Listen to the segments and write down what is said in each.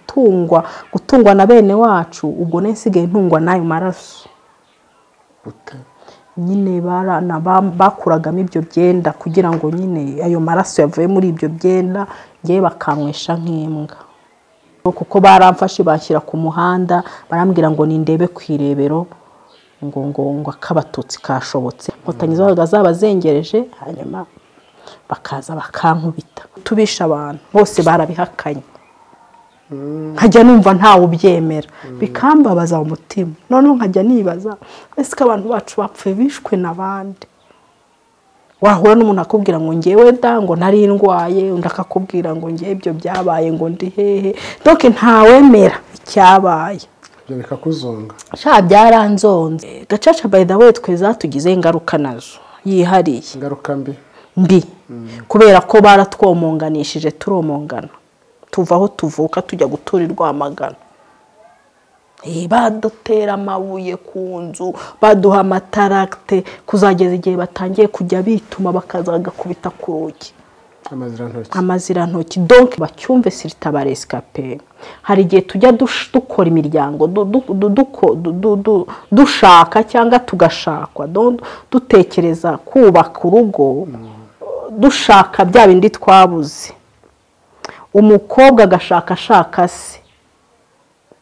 gutungwa gutungwa na bene wacu ubwo ne nsigaye ntungwa n'ayo maraso gute nyine barana ba- bakuragamo ibyo byenda kugira ngo nyine ayo maraso yavuye muri ibyo byenda ngewe bakanywesha nk'imbwa kuko baramfashe bashyira ku muhanda barambwira ngo nindebe ku irebero ngo ngo ngo akabatutsi kashobotse inkotanyi zabaga zabazengereje hanyuma bakaza bakankubita tubisha abantu bose barabihakanye nkajya numva ntawe ubyemera bikambabaza umutima noneho nkajya nibaza ese ko abantu bacu bapfuye bishwe n'abandi wahura n'umuntu akubwira ngo ngewe da ngo nari ndwaye undi akakubwira ngo ngewe ibyo byabaye ngo ndi hehe doke ntawemera icyabaye ibyo bikakuzonga sha byaranzonze gacaca by the way twe zatugize ingaruka nazo yihariye ingaruka mbi mbi kubera ko baratwomonganishije turomongana tuva aho tuvuka tujya gutura i rwamagana Eh, badutera amabuye ku nzu baduha amataragite kuzageza igihe batangiye kujya bituma bakazagakubita ku rugi amazirantoki amazirantoki donke bacyumve sirita resikape hari igihe tujya dush- dukora imiryango du- du- du- duko- du- du- du- dushaka cyangwa tugashakwa don- dutekereza kubaka urugo dushaka bya bindi twabuze umukobwa agashaka ashaka se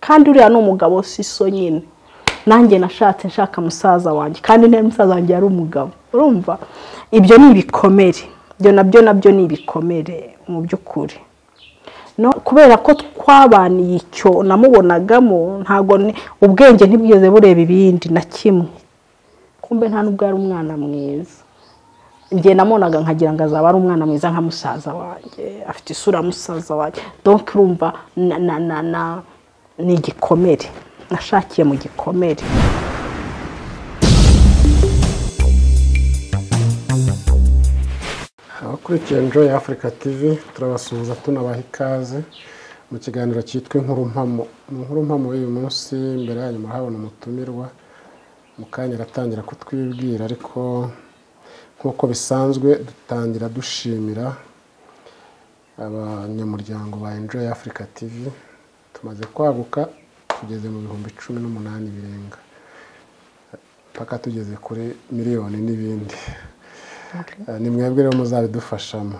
kandi uriya ni umugabo si so nyine nanjye nashatse nshaka musaza wanjye kandi niba musaza wanjye yari umugabo urumva ibyo ni ibikomere ibyo nabyo nabyo ni ibikomere mu by'ukuri no kubera ko twabaniye icyo namubonagamo ntabwo ni- ubwenge ntibwigeze bureba ibindi na kimwe kumbe nta n'ubwo yari umwana mwiza njye namubonaga nkagira ngo azaba ari umwana mwiza nka musaza wanjye afite isura ya musaza wanjye donke urumva na na na na ni igikomere nashakiye mu gikomere abakurikiye enjoy africa tv turabasuhuza tunabaha ikaze mu kiganiro cyitwa inkuru mpamo mu nkuru mpamo y'uyu munsi imbere yanyu murahabona umutumirwa mu kanya aratangira kutwibwira ariko nk'uko bisanzwe dutangira dushimira abanyamuryango ba enjoy africa tv tumaze kwaguka tugeze mu bihumbi cumi n'umunani birenga mpaka tugeze kuri miliyoni n'ibindi Eh, ni mwebwe rero muzabidufashamo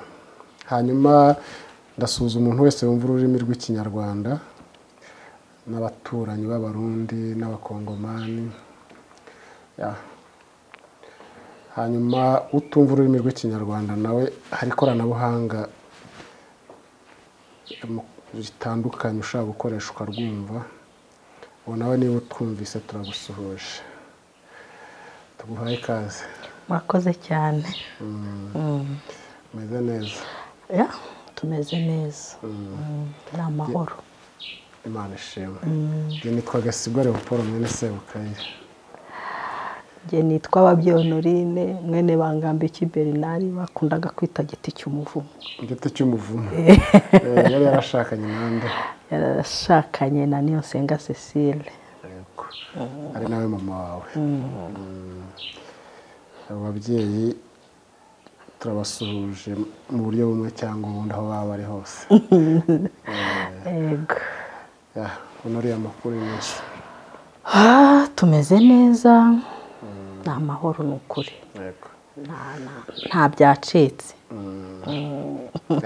hanyuma ndasuhuza umuntu wese wumva ururimi rw'ikinyarwanda n'abaturanyi b'abarundi n'abakongomani Ya. hanyuma utumva ururimi rw'ikinyarwanda nawe hari ikoranabuhanga mu- ritandukanye ushobora gukoreshwa rwumva ubu nawe niba utwumvise turagusuhuje tuguhaye ikaze murakoze cyane umeze neza Ya, tumeze neza Mm, ni amahoro imana ishimwe njye nitwa gasigwa leopold mwene sebukayire njye nitwa ababyonorine mwene bangambi kiberinari bakundaga kwita giti cy'umuvumo igiti cy'umuvumo Eh, yari yarashakanye nande yarashakanye na niyosenga cecile Yego. ari nawe mama wawe Mm. abo babyeyi turabasuhuje mu buryo bumwe cyangwa ubundi aho baba bari hose yego Ya, uno uriya makuru ni menshi Ah, tumeze neza ni amahoro ni ukuri Nta- nta- nta byacitse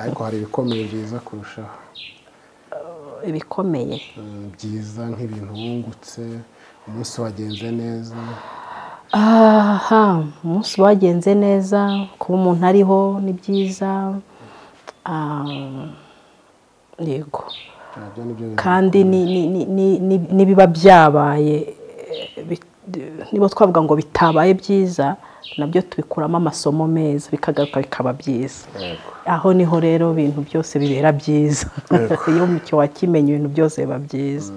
ariko hari ibikomeye byiza kurushaho ibikomeye Mm, byiza nk'ibintu wungutse umunsi wagenze neza aha umunsi wagenze neza kuba umuntu ariho ni byiza Ah, yego nabyo ni byo bintu kandi ni- ni- ni- ni- ni- n'ibiba byabaye eh, bi- niba twavuga ngo bitabaye byiza nabyo tubikuramo amasomo meza bikagaruka bikaba byiza Yego. aho niho rero ibintu byose bibera byiza iyo umucyo wakimenye ibintu byose biba byiza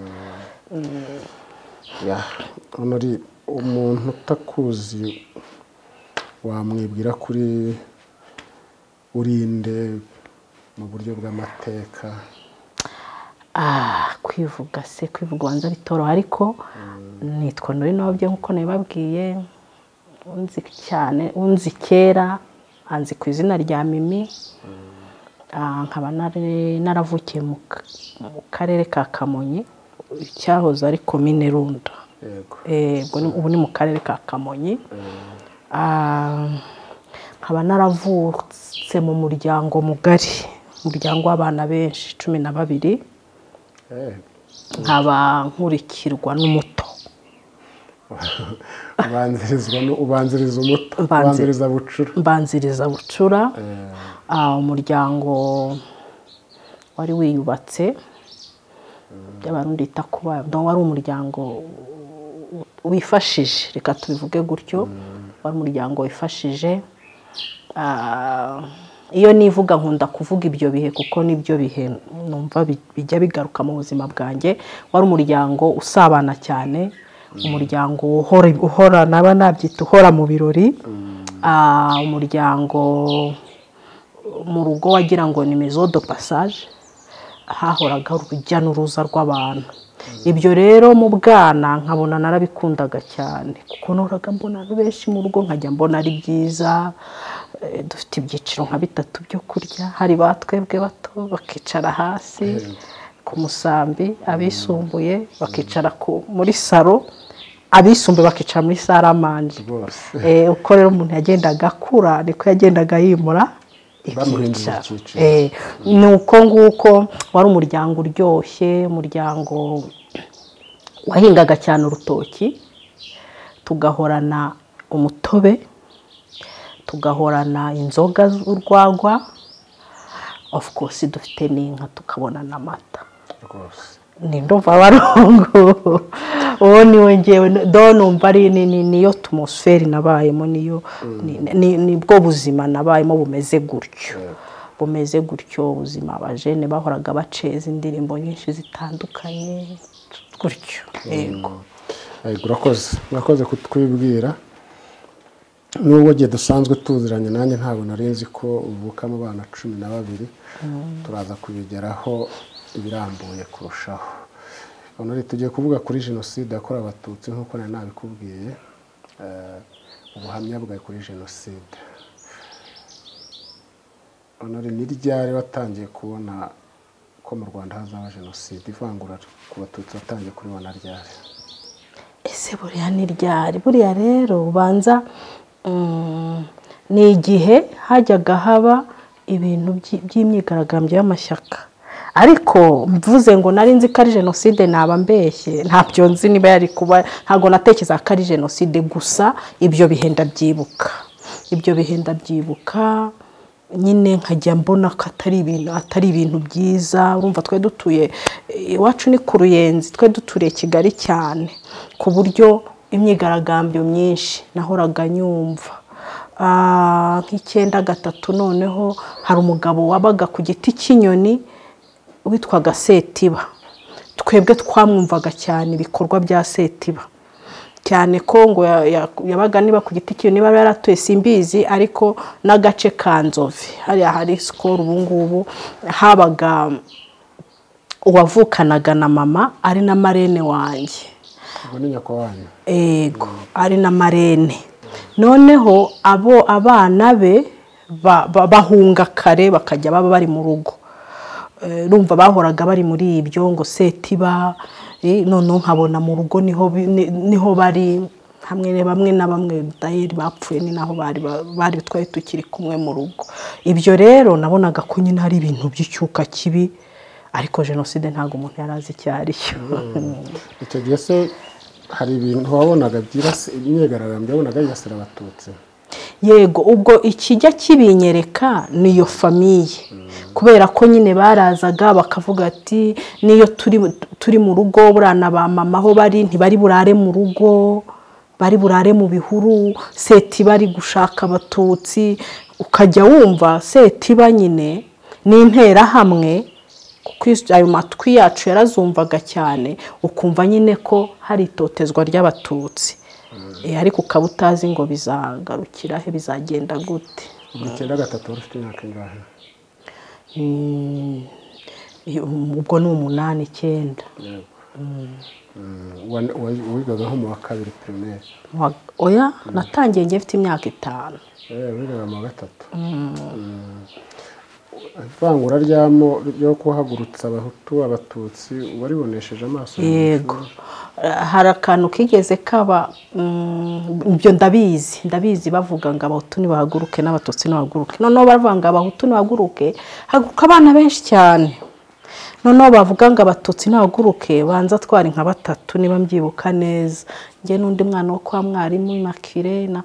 ya hano ari umuntu utakuzi wamwibwira kuri urinde mu buryo bw'amateka Ah, kwivuga se kwivuga ubanza bitoroha ariko nitwa nuri nobye nk'uko nabibabwiye unzi cyane unzi kera anzi ku izina rya mimi nkaba nari- naravukiye mu ka- mu karere ka kamonyi cyahoze ari komine runda yego Eh, ubwo ni- ubu ni mu karere ka kamonyi Ah, nkaba naravutse mu muryango mugari umuryango w'abana benshi cumi na babiri Eh, nkaba nkurikirwa n'umuto ubanzirizwa nu- ubanziriza umuto Ubanzi- ubanziriza bucura mbanziriza bucura Eh, Ah, umuryango wari wiyubatse by'abarundi bita kuba donc wari umuryango wifashije reka tubivuge gutyo wari umuryango wifashije Ah, iyo nivuga nkunda kuvuga ibyo bihe kuko nibyo bihe numva bi- bijya bigaruka mu buzima bwanjye wari umuryango usabana cyane umuryango uhora- uhora naba nabyita uhora mu birori Ah, umuryango mu rugo wagira ngo ni maison de passage hahoraga urujya n'uruza rw'abantu ibyo rero mu bwana nkabona narabikundaga cyane kuko noraga mbona abantu benshi mu rugo nkajya mbona ari byiza Eh, dufite ibyiciro nka bitatu byo kurya hari ba twebwe bato bakicara hasi ku musambi abisumbuye bakicara ku- muri saro abisumbuye bakicara muri saramanje rwose Eh, uko rero umuntu yagendaga akura niko yagendaga yimura Bamuhindura ibyicaro. icyiciro. Eh, ni uko nguko wari umuryango uryoshye umuryango wahingaga cyane urutoki tugahorana umutobe tugahorana inzoga z'urwagwa of course dufite n'inka tukabona n'amata rwose ni ndumva abarungu uwo ni we ngewe do numva ari ni- ni- niyo tumusferi nabayemo niyo ni- ni- nibwo buzima nabayemo bumeze gutyo bumeze gutyo ubuzima abajene bahoraga baceza indirimbo nyinshi zitandukanye gutyo yego Yego, urakoze urakoze kutwibwira nubwo igihe dusanzwe tuziranye nanjye ntabwo nari nzi ko uvuka mu bana cumi na babiri turaza kubigeraho ibirambuye kurushaho honore tugiye kuvuga kuri jenoside yakorewe abatutsi nk'uko nari nabikubwiye eh, ubuhamya bwawe kuri jenoside honore ni ryari watangiye kubona ko mu rwanda hazaba jenoside ivangura ku batutsi watangiye kuribona ryari ese buriya ni ryari buriya rero ubanza mm, ni igihe hajyaga haba ibintu by'i- by'imyigaragambyo y'amashyaka ariko mvuze ngo nari nzi ko ari jenoside naba mbeshye ntabyo nzi niba yari kuba ntabwo natekereza ko ari jenoside gusa ibyo bihe ndabyibuka ibyo bihe ndabyibuka nyine nkajya mbona ko atari ibintu atari ibintu byiza urumva twe dutuye iwacu ni ku ruyenzi twe duturiye kigali cyane ku buryo imyigaragambyo myinshi nahoraga nyumva Ah, nk'icyenda gatatu noneho hari umugabo wabaga ku giti cy'inyoni witwaga setiba twebwe twamwumvaga cyane ibikorwa bya setiba cyane ko ngo ya- ya- yabaga niba ku giti cyiwe niba yaratuye simbizi ariko n'agace ka nzove hariya hari sikoro ubu ngubu habaga uwavukanaga na mama ari na marene wanjye ubwo ni nyoko wanyu ego ari na marene noneho abo abana be ba- ba- bahunga kare bakajya baba bari mu rugo Eh, urumva bahoraga bari muri ibyo ngo setiba eh, noneho nkabona mu rugo niho bi- ni- niho bari hamwe na bamwe na bamwe dayeri bapfuye ni naho bari ba- bari twari tukiri kumwe mu rugo ibyo rero nabonaga ko nyine hari ibintu by'icyuka kibi ariko jenoside ntabwo umuntu yari azi icyo ari cyo icyo gihe se hari ibintu wabonaga byibasi imyigaragambyo wabonaga yibasira abatutsi yego ubwo ikijya kibinyereka niyo famiye kubera ko nyine barazaga bakavuga ati niyo turi turi mu rugo burana ba mama aho bari ntibari burare mu rugo bari burare mu bihuru seti bari gushaka abatutsi ukajya wumva seti ba nyine n'interahamwe kuko is- ayo matwi yacu yarazumvaga cyane ukumva nyine ko hari itotezwa ry'abatutsi Eh, ariko ukaba utazi ngo bizagarukira he bizagenda gute buri icyenda gatatu wari ufite imyaka ingahe Mm, iyo- ubwo ni umunani icyenda Mm, wa- wa- wigaga nko mu wa kabiri pirimeri Wa- oya natangiye ngiye mfite imyaka itanu wigaga mu wa gatatu Mm. ivangura ry'amo ryo guhagurutsa abahutu abatutsi waribonesheje amaso yego hari akantu kigeze kaba ibyo ndabizi ndabizi bavuga ngo abahutu ntibahaguruke n'abatutsi ntibahaguruke noneho baravuga ngo abahutu ntibahaguruke haguruka abana benshi cyane noneho bavuga ngo abatutsi ntibahaguruke banza twari nka batatu niba mbyibuka neza njye n'undi mwana wo kwa mwarimu makirena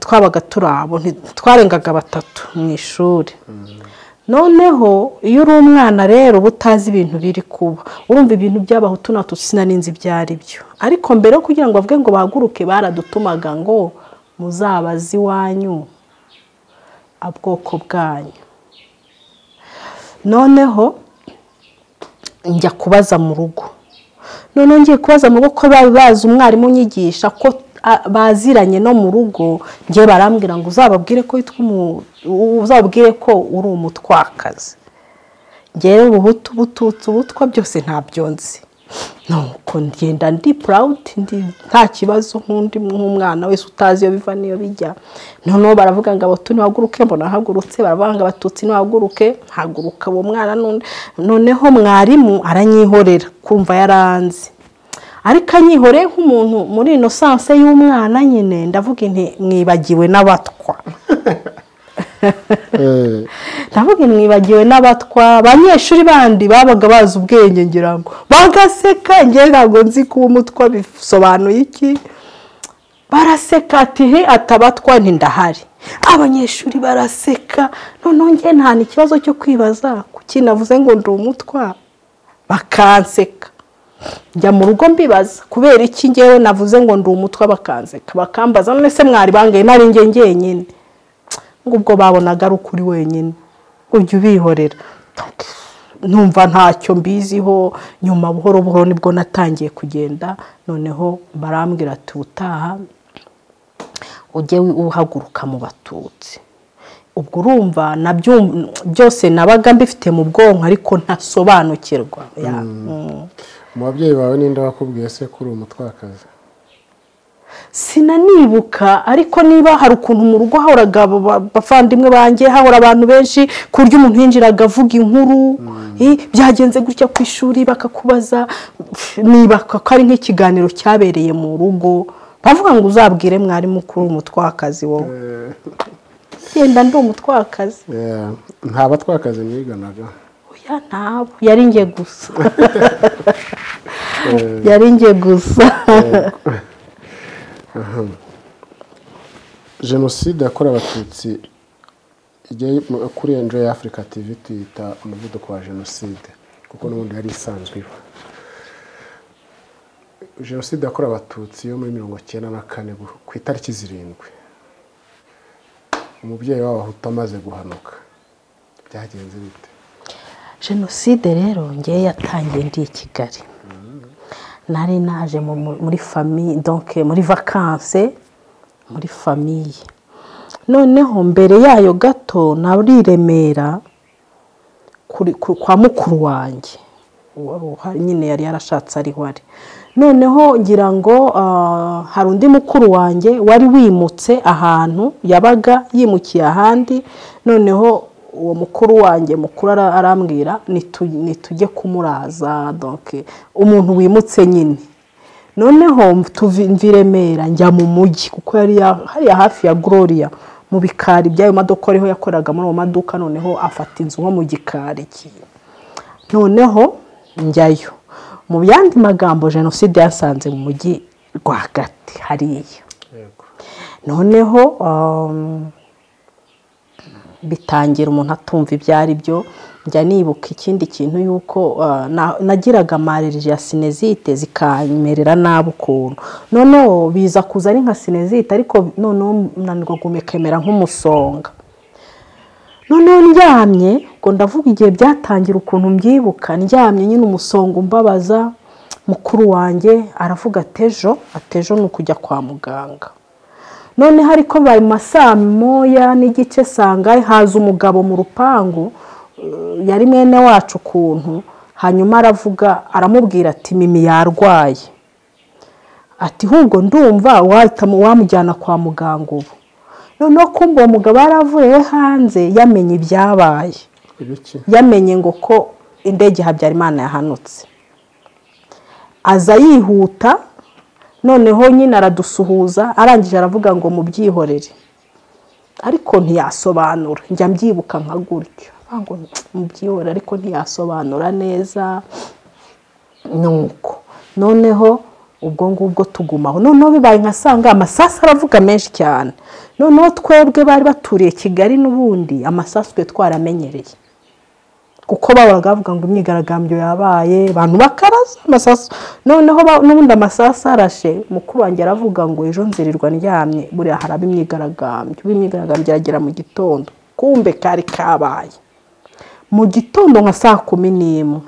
twabaga turi abo twarengaga batatu mu ishuri noneho iyo uri umwana rero uba utazi ibintu biri kuba urumva ibintu by'abahutu natutsi sinanizi ibyo ari byo ariko mbere yo kugira ngo bavuge ngo bahaguruke baradutumaga ngo muzabaze iwanyu ubwoko bwanyu noneho njya kubaza mu rugo noneho ngiye kubaza mu rugo ko bari bazi umwarimu unyigisha ko baziranye no mu rugo njye barambwira ngo uzababwire ko uzababwire ko uri umutwakazi ngewe ubuhutu ubututsi ubutwa byose ntabyo nzi nuko ngenda ndi purawudi nta kibazo nk'undi nk'umwana wese utazi iyo biva n'iyo bijya noneho baravuga ngo abahutu ntibahaguruke mbona hagurutse baravuga ngo abatutsi ntibahaguruke haguruka uwo mwana noneho mwarimu aranyihorera kumva yaranzi ariko anyihoreye nk'umuntu muri inosanse y'umwana nyine ndavuga inti mwibagiwe n'abatwa ndavuga mwibagiwe n'abatwa abanyeshuri bandi babaga bazi ubwenge ngira ngo bagaseka ngewe ntabwo nzi ko umutwa bisobanuye iki baraseka ati he atabatwa ntindahari abanyeshuri baraseka noneho nge nta n'ikibazo cyo kwibaza kuki navuze ngo ndi umutwa bakanseka njya mu rugo mbibaza kubera iki ngewe navuze ngo ndi umutwe bakanzeka bakambaza none se mwari bangaye nari njye njyenyine ubwo babonaga ari ukuri wenyine ujya ubihorera numva ntacyo mbiziho nyuma buhoro buhoro nibwo natangiye kugenda noneho barambwira ati ubutaha ujye uhaguruka mu batutsi ubwo urumva byose nabaga mbifite mu bwonko ariko ntasobanukirwa mu babyeyi bawe ninde wakubwiye se ko uri umutwakazi sinanibuka ariko niba hari ukuntu mu rugo hahoraga abavandimwe banjye hahora abantu benshi ku buryo umuntu yinjiraga avuga inkuru byagenze gutya ku ishuri bakakubaza niba ko ari nk'ikiganiro cyabereye mu rugo bavuga ngo uzabwire mwarimu ko uri umutwakazi wowe genda ndi umutwakazi nta batwakazi mwiganaga ntabwo yari njye gusa yari njye gusa jenoside yakorewe abatutsi kuri enjo ya afurika tv tuyita umuvuduko wa jenoside kuko n'ubundi yari isanzwe iba jenoside yakorewe abatutsi yo muri mirongo icyenda na kane ku itariki zirindwi umubyeyi w'abahutu amaze guhanuka byagenze bite jenoside rero ngewe yatangiye ndi i kigali nari naje muri famiye donke muri vakanse muri famiye noneho mbere yayo gato nari i remera kwa mukuru wanjye nyine yari yarashatse ariho ari noneho ngira ngo hari undi mukuru wanjye wari wimutse ahantu yabaga yimukiye ahandi noneho uwo mukuru wanjye mukuru arambwira nitujye kumuraza umuntu wimutse nyine noneho mvi remera njya mu mujyi kuko yari hariya hafi ya gloria mu bikari by'ayo maduka ariho yakoraga muri ayo maduka noneho afata inzu nko mu gikari noneho njyayo mu yandi magambo jenoside yasanze mu mujyi rwagati hariya noneho bitangira umuntu atumva ibyo ari byo njya nibuka ikindi kintu y'uko nagiraga amarereje ya sinezite zikanmerera nabi ukuntu noneho biza kuza ari nka sinezite ariko noneho nanirwa gumekemera nk'umusonga noneho ndyamye ngo ndavuga igihe byatangira ukuntu mbyibuka ndyamye nyine umusonga umbabaza mukuru wanjye aravuga atejo atejo ni ukujya kwa muganga noneho ariko bari mu masaa moya n'igice sanga haza umugabo mu rupangu yari mwene wacu ukuntu hanyuma aravuga aramubwira ati mimi yarwaye ati hubwo ndumva wamujyana kwa muganga ubu noneho kumva uwo mugabo yaravuye hanze yamenye ibyabaye ibiki yamenye ngo ko indege habyarimana yahanutse aza yihuta noneho nyine aradusuhuza arangije aravuga ngo mubyihorere ariko ntiyasobanura njya mbyibuka nka gutyo ngo mubyihorere ariko ntiyasobanura neza nuko noneho ubwo ngubwo tugumaho noneho bibaye nka sanga amasasu aravuga menshi cyane noneho twebwe bari baturiye kigali n'ubundi amasasu twe twaramenyereye kuko babaga bavuga ngo imyigaragambyo yabaye abantu bakaraza amasasu noneho n'ubundi amasasu arashe mukuru wanjye aravuga ngo ejo nzirirwa ndyamye buriya haraba imyigaragambyo ubu imyigaragambyo iragera mu gitondo kumbe kari kabaye mu gitondo nka saa kumi n'imwe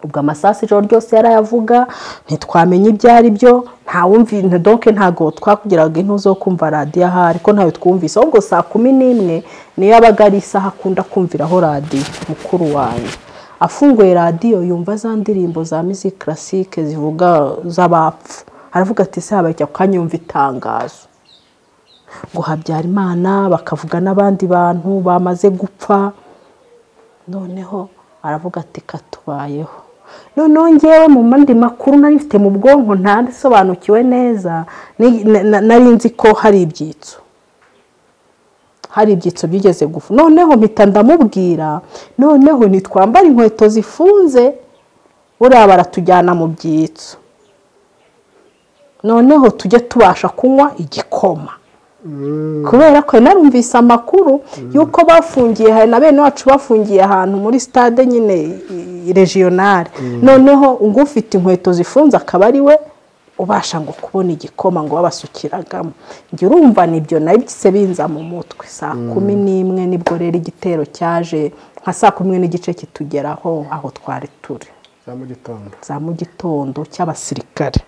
ubwo amasasu ijoro ryose yarayavuga ntitwamenye ibyo ari byo ntawumvise doke ntabwo twakugeraga intu zo kumva radiyo ahari ko ntayo twumvise ahubwo saa kumi n'imwe niyo yabaga ari isaha akunda kumviraho radiyo mukuru wanjye afunguye radiyo yumva za ndirimbo za mizi karasike zivuga z'abapfu aravuga ati se habaye ako kanya yumva itangazo ngo habyarimana bakavuga n'abandi bantu bamaze gupfa noneho aravuga ati katubayeho noneho ngewe mu mandi makuru nari mfite mu bwonko ntasobanukiwe neza nari nzi ko hari ibyitso hari ibyitso byigeze gufu noneho mpita ndamubwira noneho ntitwambare inkweto zifunze buriya baratujyana mu byitso noneho tujye tubasha kunywa igikoma kubera ko narumvise amakuru y'uko bafungiye na bene wacu bafungiye ahantu muri sitade nyine regionale noneho ngo ufite inkweto zifunze akaba ari we ubasha ngo kubona igikoma ngo babasukiragamo njye urumva nibyo nabyo binza mu mutwe saa kumi n'imwe nibwo rero igitero cyaje nka saa kumi n'igice kitugeraho aho twari turi za mu gitondo cy'abasirikare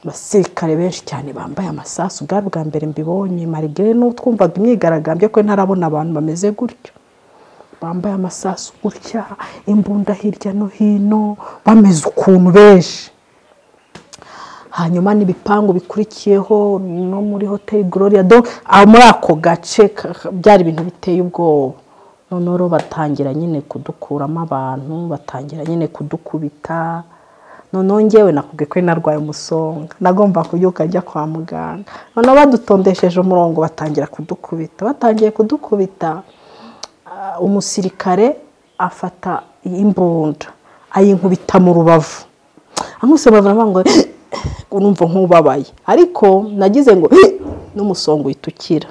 abasirikare benshi cyane bambaye amasasu bwari bwa mbere mbibonye marigare n'utwumvaga imyigaragambyo ko ntarabona abantu bameze gutyo bambaye amasasu gutya imbunda hirya no hino bameze ukuntu benshi hanyuma n'ibipangu bikurikiyeho no muri hoteli gloria do muri ako gace byari ibintu biteye ubwoba noneho batangira nyine kudukuramo abantu batangira nyine kudukubita noneho ngewe nakubwiye ko narwaye umusonga nagomba kubyuka njya kwa muganga noneho badutondesheje umurongo batangira kudukubita batangiye kudukubita umusirikare afata imbunda ayinkubita mu rubavu amuse bavuga ngo numva nk'ubabaye ariko nagize ngo n'umusonga uhita ukira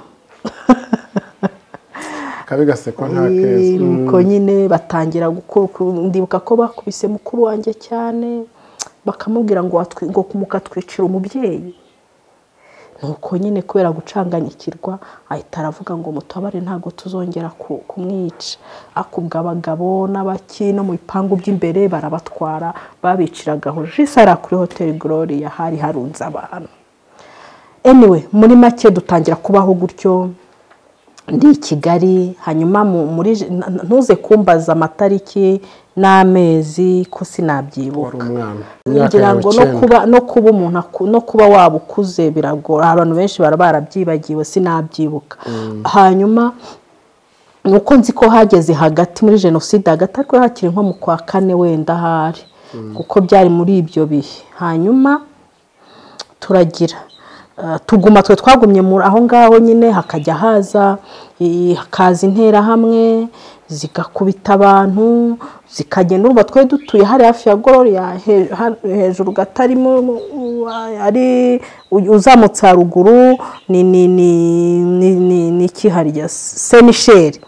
nuko nyine batangira ndibuka ko bakubise mukuru wanjye cyane bakamubwira ngo ngo mukatwicira umubyeyi nuko nyine kubera gucanganyikirwa ahita aravuga ngo mutabare ntabwo tuzongera kumwica akubwa abagabo n'abaki no mu bipangu by'imbere barabatwara babiciraga aho jisara kuri hoteli gloria hari harunze abantu anyway muri make dutangira kubaho gutyo ndi i kigali hanyuma ntuze kumbaza amatariki n'amezi ko sinabyibuka kugira ngo no kuba no kuba umuntu no kuba waba ukuze biragora abantu benshi bara barabyibagiwe sinabyibuka hanyuma nuko nzi ko hageze hagati muri jenoside hagati ariko hakiri nko mu kwa kane wenda ahari kuko byari muri ibyo bihe hanyuma turagira tuguma twe twagumye aho ngaho nyine hakajya haza hakaza interahamwe zigakubita abantu zikagenda urumva twari dutuye hari hafi ya gororiya hejuru gatarimo ari uzamutse haruguru ni ikiharya senisheri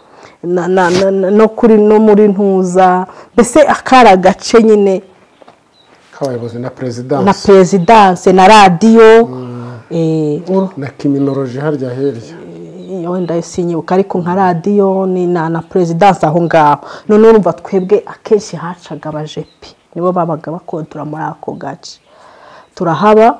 no kuri no muri ntuza mbese akari agace nyine k'abayobozi na perezidanse na perezidanse na radiyo na kiminoloji harya hirya wenda sinyibuka ariko nka radiyo ni na perezidanse aho ngaho noneho urumva twebwe akenshi hacaga abajepi nibo babaga bakontora muri ako gace turahaba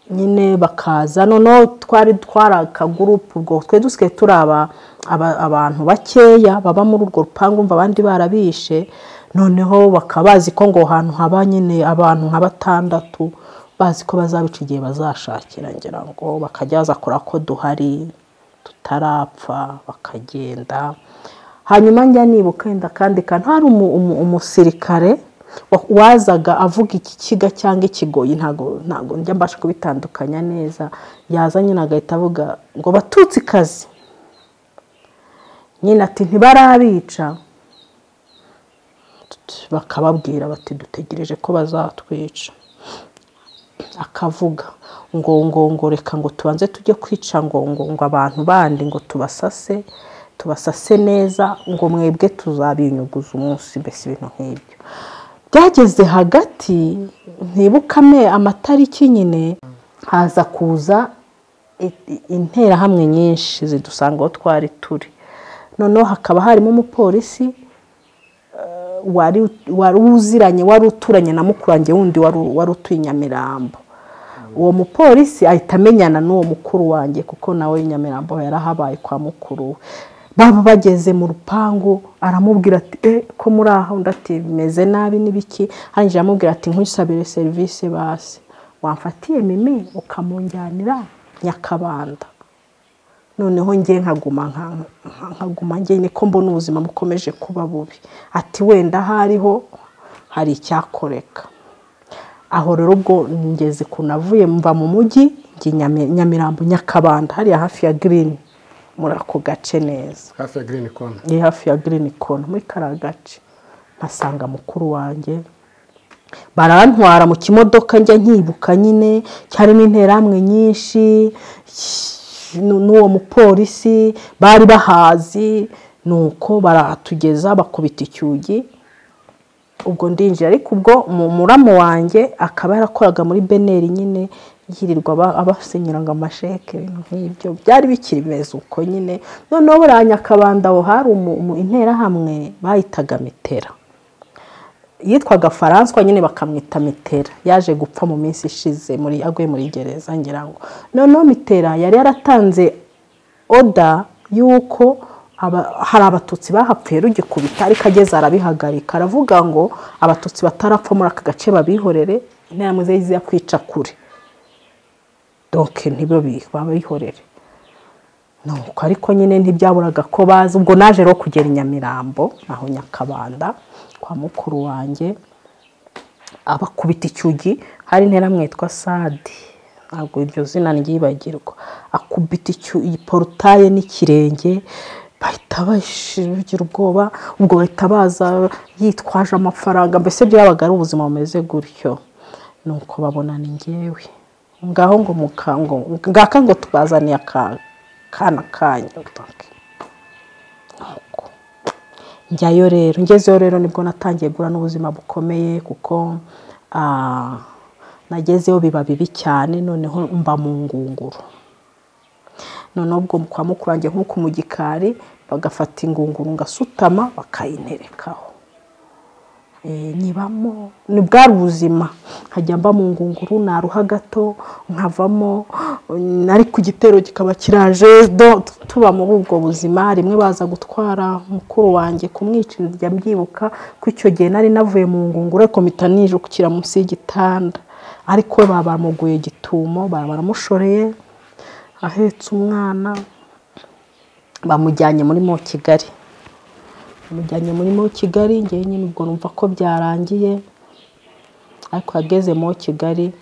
nyine bakaza noneho twari twari akagurupu ubwo twe dusigaye turi abantu bakeya baba muri urwo rupangu mva abandi barabishe noneho bakaba bazi ko ngo hantu haba nyine abantu nka batandatu bazi ko bazabica igihe bazashakira ngira ngo bakajya baza kora ko duhari tutarapfa bakagenda hanyuma njya nibuka wenda kandi hari umusirikare wazaga avuga ikikiga cyangwa ikigoyi ntabwo ntabwo njya mbasha kubitandukanya neza yaza nyine agahita avuga ngo batutsi kazi nyine ati ntibarabica bakababwira bati dutegereje ko bazatwica akavuga ngo ngo ngo reka ngo tubanze tujye kwica ngo ngo ngo abantu bandi ngo tubasase tubasase neza ngo mwebwe tuzabinyuguza umunsi mbese ibintu nk'ibyo byageze hagati ntibukame amatariki nyine haza kuza interahamwe nyinshi zidusanga aho twari turi noneho hakaba harimo umupolisi wari uziranye wari uturanye na mukurange wundi wari utuye nyamirambo uwo mupolisi ahita amenyana n'uwo mukuru wanjye kuko nawe nyamirambo yarahabaye kwa mukuru we baba bageze mu rupangu aramubwira ati e ko muri aha undi ati bimeze nabi n'ibiki arangije aramubwira ati nkusabire serivisi basi wamfatiye mimi ukamunjyanira nyakabanda noneho njye nkaguma nkaguma njye niko mbona ubuzima bukomeje kuba bubi ati wenda hariho hari icyakoreka aho rero ubwo ngeze ukuntu avuye mva mu mujyi nyamirambo nyakabanda hariya hafi ya girini muri ako gace neza hafi ya girini kona ni hafi ya girini kona muri kariya gace nkasanga mukuru wanjye barantwara mu kimodoka njya nkibuka nyine cyarimo interahamwe nyinshi n'uwo mupolisi bari bahazi ni uko baratugeza bakubita icyugi ubwo ndinjira ariko ubwo muramu wanjye akaba yarakoraga muri beneri nyine yirirwa abasinyira ngo amasheke ibintu nk'ibyo byari bikiri bimeze uko nyine noneho buriya nyakabanda aho hari interahamwe bahitaga mitera yitwaga faranswa nyine bakamwita mitera yaje gupfa mu minsi ishize muri aguye muri gereza ngira ngo noneho mitera yari yaratanze oda y'uko hari abatutsi bahapfuye rugikubita ariko ageze arabihagarika aravuga ngo abatutsi batarapfa muri aka gace babihorere inama ze yo kwica kure doke babihorere nuko ariko nyine ntibyaburaga ko bazi ubwo naje rero kugera i nyamirambo aho nyakabanda kwa mukuru wanjye abakubita icyugi hari intera mwitwa sadi ntabwo iryo zina ryibagirwa akubita porutaye n'ikirenge bahita bagira ubwoba ubwo bahita baza yitwaje amafaranga mbese byabaga ari ubuzima bumeze gutyo ni uko babona ni ngewe ngaho ngo mukango ngaka ngo tubazaniye akana kanyu njyayo rero ngezeyo rero nibwo natangiye guhura n'ubuzima bukomeye kuko nagezeyo biba bibi cyane noneho mba mu ngunguru noneho ubwo kwa mukurange nk'uko mu gikari bagafata ingunguru ngasutama bakayinerekaho nyibamo ni bwari ubuzima nkajya mba mu ngunguru naruha gato nkavamo ariko igitero kikaba kiraje tuba muri ubwo buzima rimwe baza gutwara mukuru wanjye kumwica njya mbyibuka ko icyo gihe nari navuye mu ngunguru ariko mpita nijukira munsi y'igitanda ariko baba bamuguye igitumo baba baramushoreye ahetse umwana bamujyanye muri mo kigali mujyanye muri mo kigali ngewe nyine ubwo numva ko byarangiye ariko yageze mo kigali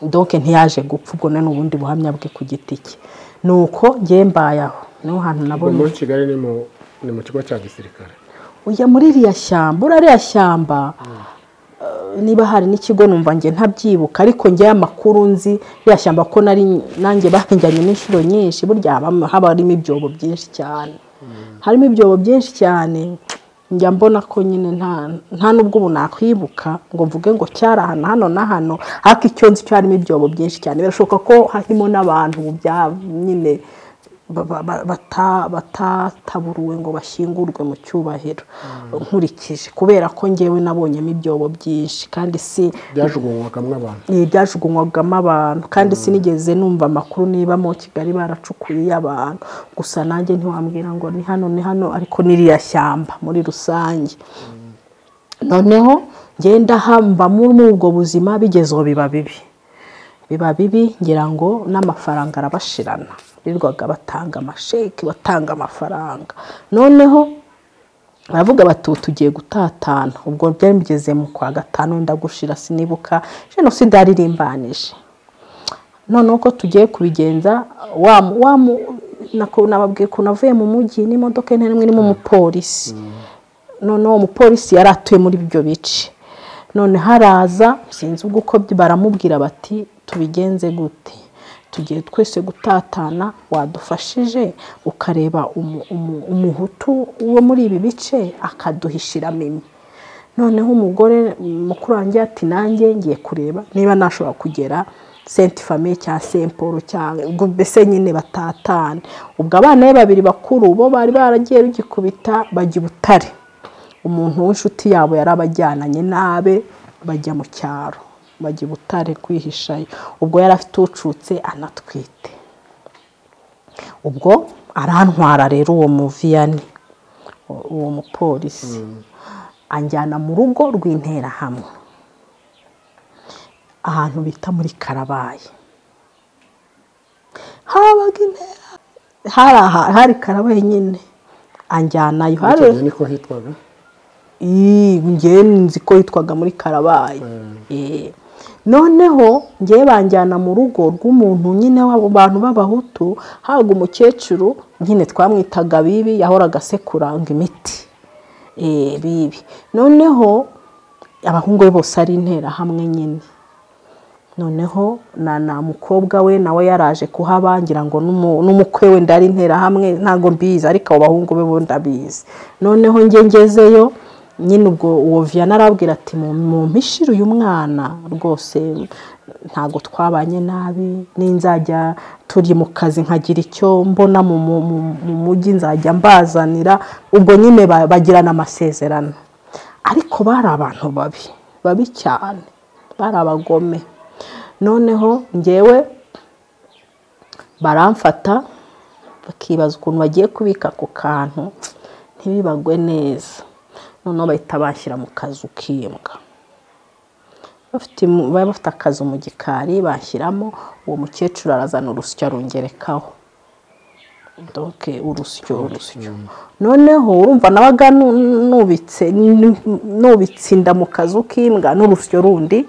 doke ntiyaje gupfa ubwo ni ubundi buhamya bwe ku giti cye ni uko ngewe mbayaho niho hantu nabonye muri kigali ni mu kigo cya gisirikare ujya muri iriya shyamba uriya shyamba niba hari n'ikigo numva njye ntabyibuka ariko ngewe amakuru nzi iriya shyamba ko nanjye bahinjyanye n'inshuro nyinshi burya haba harimo ibyobo byinshi cyane harimo ibyobo byinshi cyane njya mbona ko nyine nta n'ubwo ubu nakwibuka ngo mvuge ngo cyari ahantu hano na hano ariko icyo nzi cyarimo ibyobo byinshi cyane birashoboka ko harimo n'abantu nyine batataburuwe ngo bashyingurwe mu cyubahiro nkurikije kubera ko ngewe nabonyemo ibyobo byinshi kandi si byajugunywagamo abantu byajugunywagamo abantu kandi sinigeze numva amakuru niba mu kigali baracukuye abantu gusa nanjye ntiwambwira ngo ni hano ni hano ariko n'iriya shyamba muri rusange noneho ngenda hamba muri ubwo buzima bigezeho biba bibi biba bibi ngira ngo n'amafaranga arabashirana birirwaga batanga amasheki batanga amafaranga noneho baravuga bati ubu tugiye gutatana ubwo byari bigeze mu kwa gatanu wenda gushira sinibuka jenoside yariririmbanyije noneho ko tugiye kubigenza nababwiye ukuntu avuye mu mujyi n'imodoka nta n'imwe irimo umupolisi noneho umupolisi yari atuye muri ibyo bice none haraza sinzi ubwo uko baramubwira bati tubigenze gute tugiye twese gutatana wadufashije ukareba umuhutu wo muri ibi bice akaduhishira mimi noneho umugore mukuru wanjye ati nanjye ngiye kureba niba nashobora kugera senti famiye cya semporo cyangwa ubwo mbese nyine batatane ubwo abana be babiri bakuru bo bari baragiye bagikubita bajya i butare umuntu w'inshuti yabo yari abajyananye n'abe bajya mu cyaro bajya i butare kwihishayo ubwo yari afite ucutse anatwite ubwo arantwara rero uwo muviyani uwo mupolisi anjyana mu rugo rw'interahamwe ahantu bita muri karabaye habaga intera hari karabaye nyine anjyanayo icyo niko hitwaga ngewe nzi ko yitwaga muri karabaye noneho ngewe banjyana mu rugo rw'umuntu nyine w'abo bantu b'abahutu habaga umukecuru nyine twamwitaga bibi yahoraga asekura ngo imiti bibi noneho abahungu be bose ari interahamwe nyine noneho na mukobwa we nawe yaraje kuhabangira ngo n'umukwe we ndari interahamwe ntabwo mbizi ariko abo bahungu be bo ndabizi noneho ngezeyo nyine ubwo uwo viyana arabwira ati mu mpishira uyu mwana rwose ntabwo twabanye nabi n'inzajya turi mu kazi nkagira icyo mbona mu mujyi nzajya mbazanira ubwo nyine bagirana amasezerano ariko bari abantu babi babi cyane bari abagome noneho ngewe baramfata bakibaza ukuntu bagiye kubika ako kantu ntibibagwe neza noneho bahita bashyira mu kazu k'imbwa baba bafite akazu mu gikari bashyiramo uwo mukecuru arazana urusyo arungerekaho doke urusyo urusyo noneho urumva nabaga nubitse inda mu kazu k'imbwa n'urusyo rundi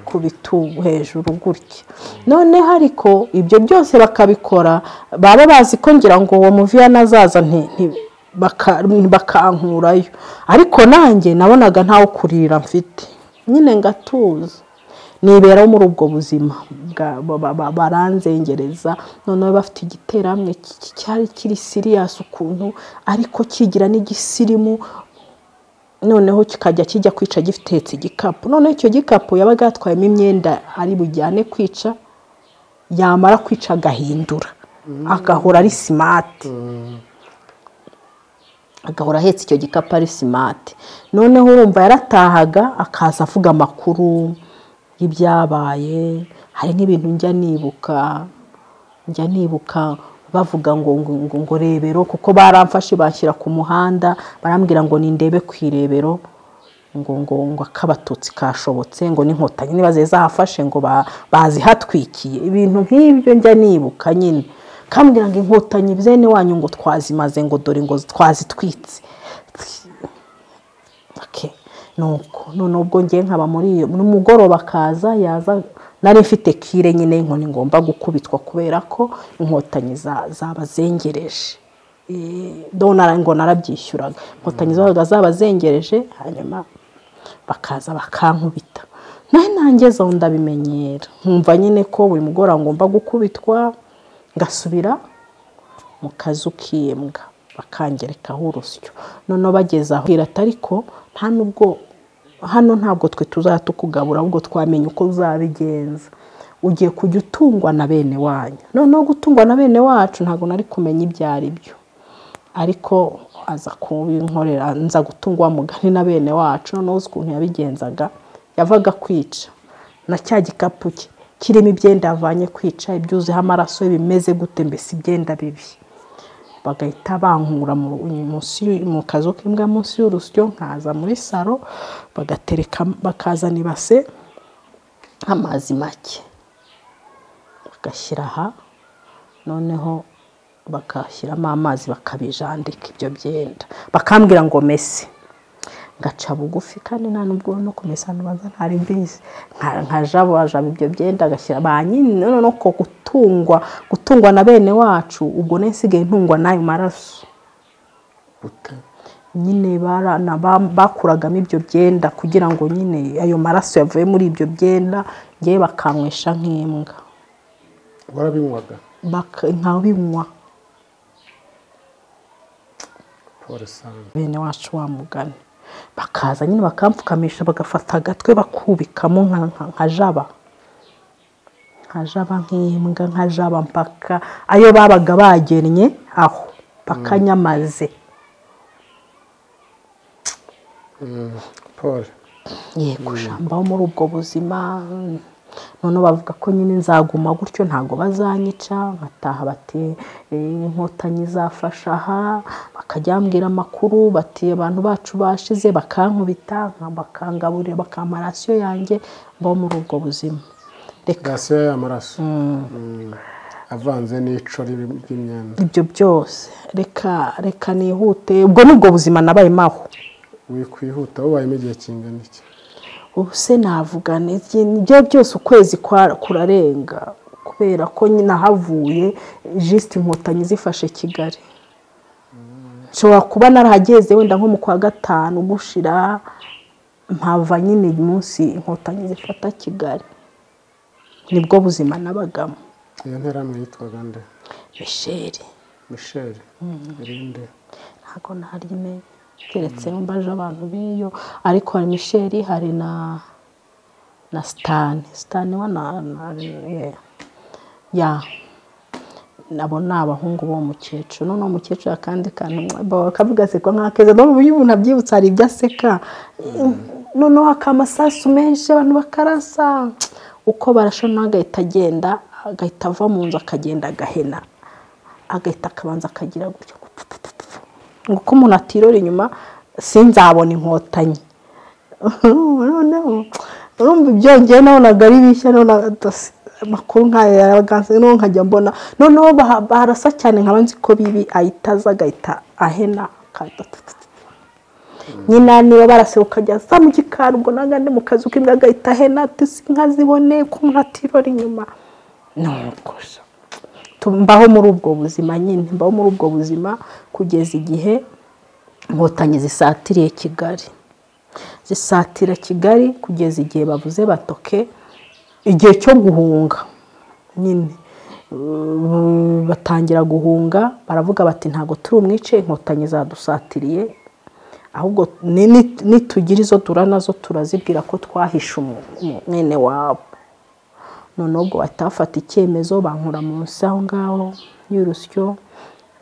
ku bitugu hejuru gutya noneho ariko ibyo byose bakabikora baba bazi ko ngira ngo uwo muviyana azaza bakankurayo ariko nanjye nabonaga ntawe kurira mfite nyine ngatuza nibera muri ubwo buzima baranzengereza noneho bafite igiteramwe cyari kiri siriyasi ukuntu ariko kigira n'igisirimu noneho kikajya kijya kwica gitetse igikapu noneho icyo gikapu yabaga yatwayemo imyenda ari bujyane kwica yamara kwica agahindura agahora ari simati agahora ahetse icyo gikapu ari simati noneho urumva yaratahaga akaza avuga amakuru y'ibyabaye hari n'ibintu njya nibuka njya nibuka bavuga ngo ngo ngo rebero kuko baramfashe bashyira ku muhanda barambwira ngo nindebe ku irebero ngo ngo ngo akabatutsi kashobotse ngo n'inkotanyi niba zahafashe ngo bazihatwikiye ibintu nk'ibyo njya nibuka nyine kambwira ngo inkotanyi bene wanyu ngo twazimaze ngo dore ngo twazitwitse nuko noneho ubwo ngiye nkaba muri iyo n'umugoroba akaza yaza nari mfite kire nyine inkoni ngomba gukubitwa kubera ko inkotanyi zabazengereje ngo narabyishyuraga inkotanyi zabaga zabazengereje hanyuma bakaza bakankubita nawe nanjye zo ndabimenyera nkumva nyine ko buri mugoroba ngomba gukubitwa ngasubira mu kazu k'imbwa bakangerekaho urusyo noneho bageze aho ariko nta nubwo hano ntabwo twe tuzajya tukugabura ahubwo twamenya uko uzabigenza ugiye kujya utungwa na bene wanyu noneho gutungwa na bene wacu ntabwo nari kumenya ibyo ari byo ariko aza kubinkorera nza gutungwa mugari na bene wacu noneho uzi ukuntu yabigenzaga yavaga kwica na cya gikapu cye kirimo ibyenda yavanye kwica ibyuzeho amaraso bimeze gute mbese ibyenda bibi bagahita bankura mu kazu k'imbwa munsi y'urusyo nkaza muri saro bagatereka bakazana ibase amazi make bagashyira aha noneho bagashyiramo amazi bakabijandika ibyo byenda bakambwira ngo mese ngaca bugufi kandi nta nubwo no kumesa ntubaza ntari mbizi nkajabajaba ibyo byenda agashyira ba nyine noneho ko gutungwa gutungwa na bene wacu ubwo nsigaye ntungwa n'ayo maraso gute nyine barana bakuragamo ibyo byenda kugira ngo nyine ayo maraso yavuye muri ibyo byenda ngewe bakanywesha nk'imbwa warabinywaga baka- nkabinywa polo sante bene wacu wa mugani bakaza nyine bakamfukamisha bagafata agatwe bakubikamo nka- nka- nka jaba nka jaba nk'imbwa nka jaba mpaka ayo babaga bagennye aho bakanyamaze polo yego shambaho muri ubwo buzima noneho bavuga ko nyine nzaguma gutyo ntabwo bazanyica nkataha bati eh, inkotanyi zafashe aha bakajya bambwira amakuru bati abantu bacu bashize bakankubita nka- bakangaburira bakampa rasiyo yanjye mbaho muri ubwo buzima reka rasiyo y'amaraso Mm. avanze n'ico ry'im- ry'imyanda ibyo byose reka reka nihute ubwo ni ubwo buzima nabayemo aho wikwihuta wubayemo igihe kingana iki ubu se navuga n'iki nibyo byose ukwezi kwa- kurarenga kubera ko nyine ahavuye jisite inkotanyi zifashe kigali nshobora kuba narahageze wenda nko mu kwa gatanu gushira mpava nyine munsi inkotanyi zifata kigali nibwo buzima nabagamo iyo nterahamwe yitwaga nde misheri michel irinde ntabwo narimenya keretse mbaje abantu b'iyo ariko hari misheri hari na na sitani sitani wa na na ye. ya nabo ni abahungu b'uwo mukecuru noneho umukecuru akandi kantu mwa- bakavuga aseka nk'akeza no uburyo umuntu abyibutsa hari ibyo aseka noneho akamasasu menshi abantu bakarasa uko barasha nawe agahita agenda agahita ava mu nzu akagenda agahena agahita akabanza akagira gutyo ngo uko umuntu atirora inyuma sinzabona inkotanyi noneho urumva ibyongeye nabonaga ari bishya nabonaga atasi- amakuru nk'aya yaraganze noneho nkajya mbona noneho baha- barasa cyane nkaba nzi ko bibi ahita aza agahita ahena akahita tu- tu- tu- nyina niba baraseruka ajya za mu gikari ubwo nanga ndi mu kazi k'imbwa agahita hena ati si inka zibone ko umuntu atirora inyuma nuko se. Tu- mbaho muri ubwo buzima nyine mbaho muri ubwo buzima kugeza igihe inkotanyi zisatiriye kigali zisatira kigali kugeza igihe bavuze batoke igihe cyo guhunga nyine Uh, batangira guhunga baravuga bati ntabwo turi umwice inkotanyi zadusatiriye ahubwo ni- ni- nitugira izo dura nazo turazibwira ko twahishe umu- umu- mwene wabo noneho ubwo bahita bafata icyemezo bankura munsi aho ngaho y'urusyo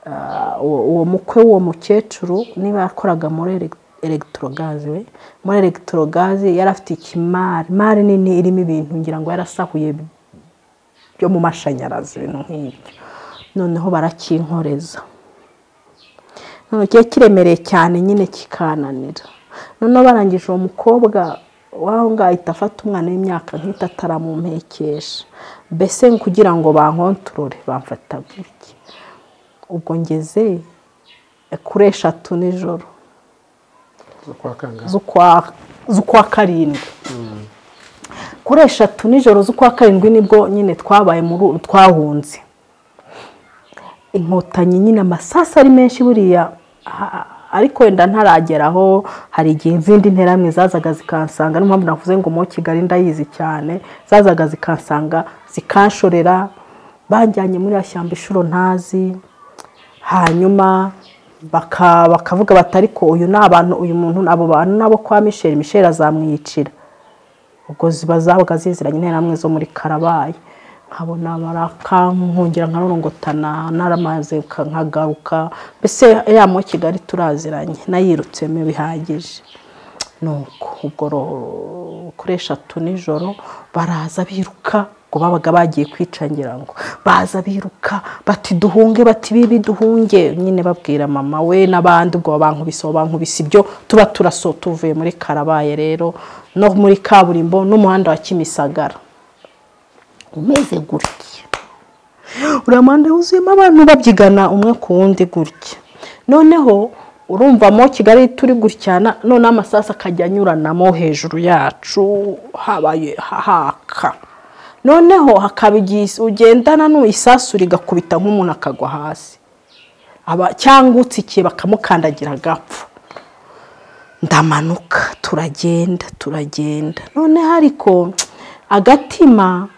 Ah, uwo uwo mukwe w'uwo mukecuru niba yakoraga muri elek- electrogaze we muri electrogaze yari afite ikimari mari nini irimo ibintu ngira ngo yarasahuye byo mu mashanyarazi ibintu nk'ibyo noneho barakinkoreza none kiba kiremereye cyane nyine kikananira noneho barangije uwo mukobwa w'aho ngaho ahita afata umwana w'imyaka nk'itatu aramumpekesha mbese kugira ngo bankontorore bamfata gutya ubwo ngeze kuri eshatu nijoro zo kwa kangahe z'ukwa z'ukwa karindwi kuri eshatu nijoro z'ukwa karindwi nibwo nyine twabaye muri u- twahunze inkotanyi nyine amasasu ari menshi buriya ha- ariko wenda ntarageraho hari igihe izindi nteramwe zazaga zikansanga niyo mpamvu navuze ngo mu kigali ndayizi cyane zazaga zikansanga zikanshorera banjyanye muri ya shyamba inshuro ntazi hanyuma baka- bakavuga bati ariko uyu ni abantu uyu muntu abo bantu nabo kwa misheri misheri azamwiyicira ubwo ziba zabaga ziziranye interahamwe zo muri karabayi nkabona barakankongera nkarorongotana naramaze ka- nkagaruka mbese yamo kigali turaziranye nayirutsemo bihagije nuko ubwo ro- kuri eshatu nijoro baraza biruka ngo babaga bagiye kwica ngira ngo baza biruka bati duhunge bati bibi duhunge nyine babwira mama we n'abandi ubwo bankubise aho bankubise ibyo tuba turaso tuvuye muri karabaye rero no muri kaburimbo n'umuhanda wa kimisagara umeze gutya uriya muhanda wuzuyemo abantu babyigana umwe ku wundi gutya noneho urumvamo kigali turi gutyana noneho amasasu akajya anyuranamo hejuru yacu habaye haka noneho hakaba igihe ugendana isasu rigakubita nk'umuntu akagwa hasi cyangwa utsikiye bakamukandagira agapfa ndamanuka turagenda turagenda noneho ariko agatima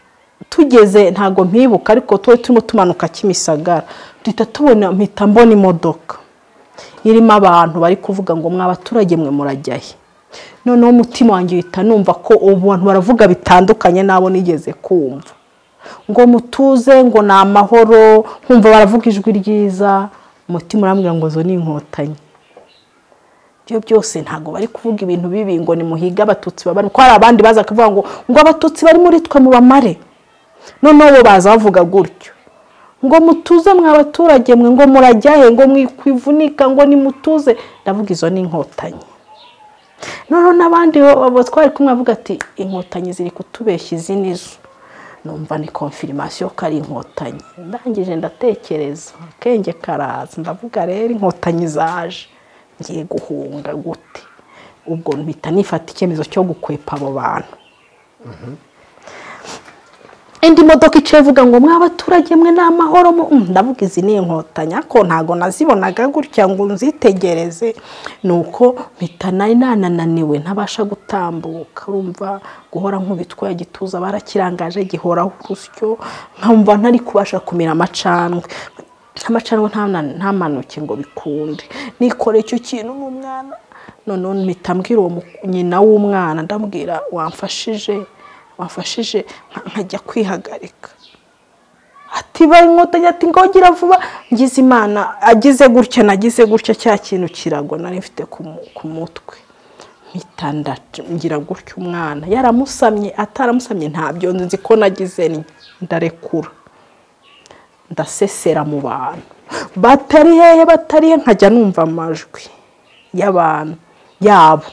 tugeze ntabwo mpibuka ariko tuba turimo tumanuka kimisagara duhita tubona mpita mbona imodoka irimo abantu bari kuvuga ngo mwa baturage mwe murajya he noneho umutima wanjye uhita numva ko ubu bantu baravuga bitandukanye n'abo nigeze kumva ngo mutuze ngo ni amahoro nkumva baravuga ijwi ryiza umutima urambwira ngo zo ni inkotanyi ibyo byose ntabwo bari kuvuga ibintu bibi ngo ni muhiga abatutsi babari ko hari abandi baza kuvuga ngo ngo abatutsi bari muri twe mubamare noneho bo baza bavuga gutyo ngo mutuze mwa baturage mwe ngo murajyahe ngo mwikwivunika ngo nimutuze ndavuga izo ni inkotanyi noneho n'abandi twari kumwe bavuga ati inkotanyi ziri kutubeshya izi nizo numva ni konfirimasiyo ko ari inkotanyi ndangije ndatekereza akenge karaza ndavuga rero inkotanyi zaje ngiye guhunga gute ubwo mpita nifata icyemezo cyo gukwepa abo bantu indi modoka iciye ivuga ngo mwa baturage mwe ni amahoro ndavuga izi ni inkotanyi ariko ntabwo nazibonaga gutya ngo nzitegereze ni uko mpita nari nanananiwe ntabasha gutambuka urumva guhora nk'ubitwa gituza barakirangaje gihoraho urusyo nkumva ntari kubasha kumira amacandwe amacandwe ntamanuke ngo bikunde nikore icyo kintu nk'umwana noneho mpita mbwira uwo nyina w'umwana ndambwira wamfashije wafashije nkajya kwihagarika ati bari inkotanyi ati ngogira vuba ngize imana agize gutya nagize gutya cya kintu kiragwa nari mfite ku mutwe mpita ngira gutya umwana yaramusamye ataramusamye ntabyo nzi ko nagize ndarekura ndasesera mu bantu batari hehe batari he nkajya numva amajwi y'abantu yabo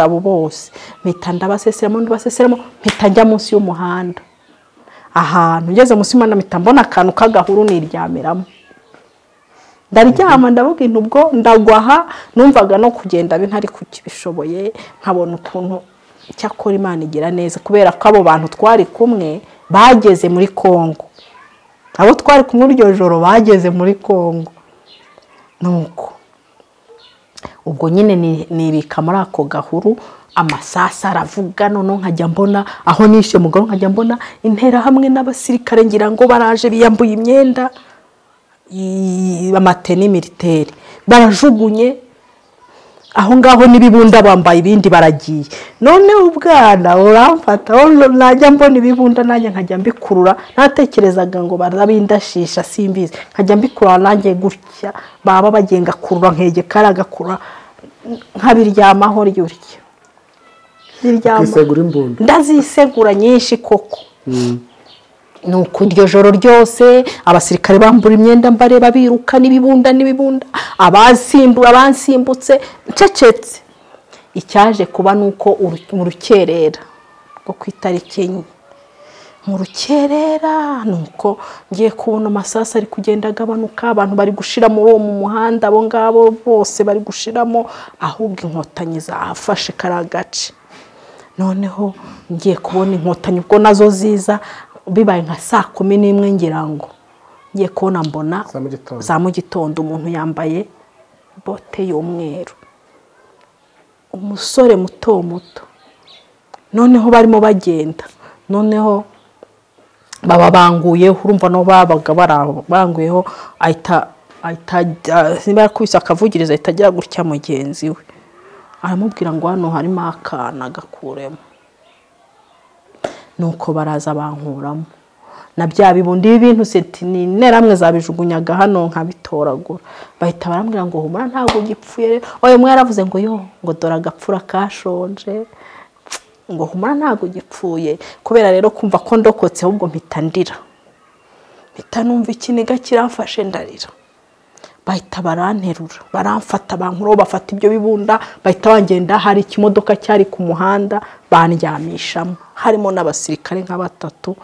abo bose mpita ndabaseseramo ndabaseseramo mpita njya munsi y'umuhanda ahantu ngeze munsi y'umuhanda mpita mbona akantu k'agahuru niryamiramo ndaryama ndavuga intu ubwo ndagwaha numvaga no kugenda ntari kukibishoboye nkabona ukuntu cyakora imana igira neza kubera ko abo bantu twari kumwe bageze muri congo abo twari kumwe iryo joro bageze muri congo nuko ubwo nyine nibika muri ako gahuru amasasu aravuga noneho nkajya mbona aho nishe mugabo nkajya mbona intera hamwe n'abasirikare ngira ngo baraje biyambuye imyenda amateni militeri barajugunye aho ngaho n'ibibunda bambaye ibindi baragiye noneho ubwana uramfata najya mbona ibibunda nanjye nkajya mbikurura ntatekerezaga ngo barabindashisha simbizi nkajya mbikurura nanjye gutya baba bagiye ngakurura nkegekara agakurura nkabiryamaho ryurya ndazisegura nyinshi koko ni uku iryo joro ryose abasirikare bambura imyenda mbareba biruka n'ibibunda n'ibibunda abasimbura bansimbutse ncecetse icyaje kuba ni uko mu rukerera rwo ku itariki enye mu rukerera ni uko ngiye kubona amasasu ari kugenda agabanuka abantu bari gushira muri uwo mu muhanda abo ngabo bose bari gushiramo ahubwo inkotanyi zafashe kariya gace noneho ngiye kubona inkotanyi ubwo nazo ziza bibaye nka saa kumi n'imwe ngira ngo ngiye kubona mbona za mu gitondo umuntu yambaye bote y'umweru umusore muto muto noneho barimo bagenda noneho baba banguyeho urumva nabo babaga baranguyeho niba yakubise akavugiriza ahita agira gutya mugenzi we aramubwira ngo hano harimo akana agakuremo nuko baraza bankuramo na bya bibundi ibintu seti ni interamwe zabijugunyaga hano nkabitoragura bahita barambwira ngo humura ntabwo ugipfuye oya umwe yaravuze ngo yo ngo dore agapfura kashonje ngo humura ntabwo ugipfuye kubera rero kumva ko ndokotse ahubwo mpita ndira mpita numva ikiniga kiramfashe ndarira bahita baranterura baramfata bankuraho bafata ibyo bibunda bahita bangenda hari ikimodoka cyari ku muhanda bandyamishamo harimo n'abasirikare nka batatu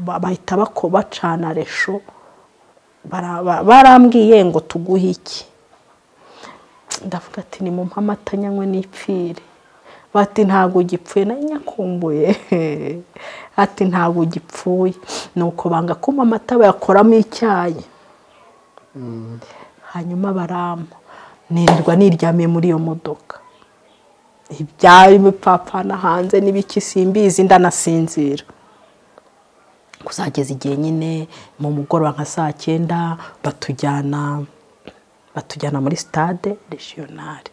ba- bahita bako bacana resho baraba- barambwiye ngo tuguhe iki ndavuga ati ni mu amata nyanywe n'ipfire bati ntabwo ugipfuye nayo nyakumbuye ati ntabwo ugipfuye ni uko banga kuma amata bayakoramo icyayi hanyuma barama nirirwa niryamiye muri iyo modoka ibyari bipfapfana hanze n'ibiki simbizi ndanasinzira kuzageza igihe nyine mu mugoroba nka saa cyenda batujyana batujyana muri sitade regionale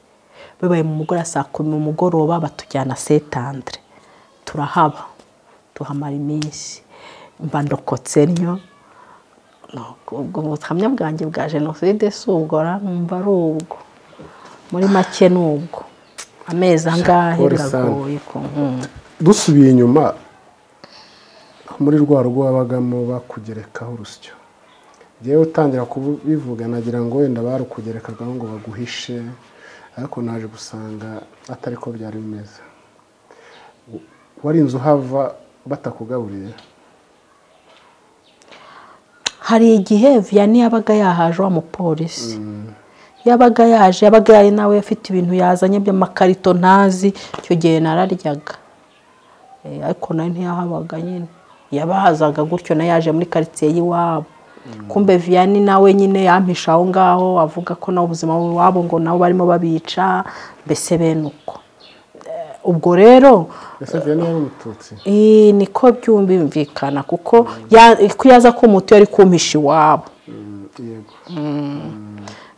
bibaye mu mugoroba saa kumi mu mugoroba batujyana setandre turahaba tuhamara iminsi mba ndokotse ntyo Nuko ubwo buhamya bwanjye bwa jenoside si ubwo ra numva ari ubwo muri make ni ubwo amezi angahe Shakur San. biragoye ku nkunga dusubiye inyuma muri rwa rugo wabagamo bakugerekaho urusyo ngewe utangira kubivuga nagira ngo wenda barukugerekagaho ngo baguhishe ariko naje gusanga atari ko byari bimeze wari inzu uhava batakugaburiye hari igihe viyani yabaga yahaje wa mupolisi yabaga yaje yabaga yari nawe afite ibintu yazanye by'amakarito ntazi icyo gihe nararyaga Eh, ariko nawe ntiyahabaga nyine yabahazaga gutyo nayo yaje muri karitsiye y'iwabo kumbe viyani nawe nyine yampisha aho ngaho avuga ko nawe ubuzima bw'iwabo ngo nabo barimo babica mbese bene uko Eh, ubwo rero ese vianney yari umututsi Ee, niko byumvikana kuko ya- ko yaza kumutu yari kumpisha iwabo Mm, yego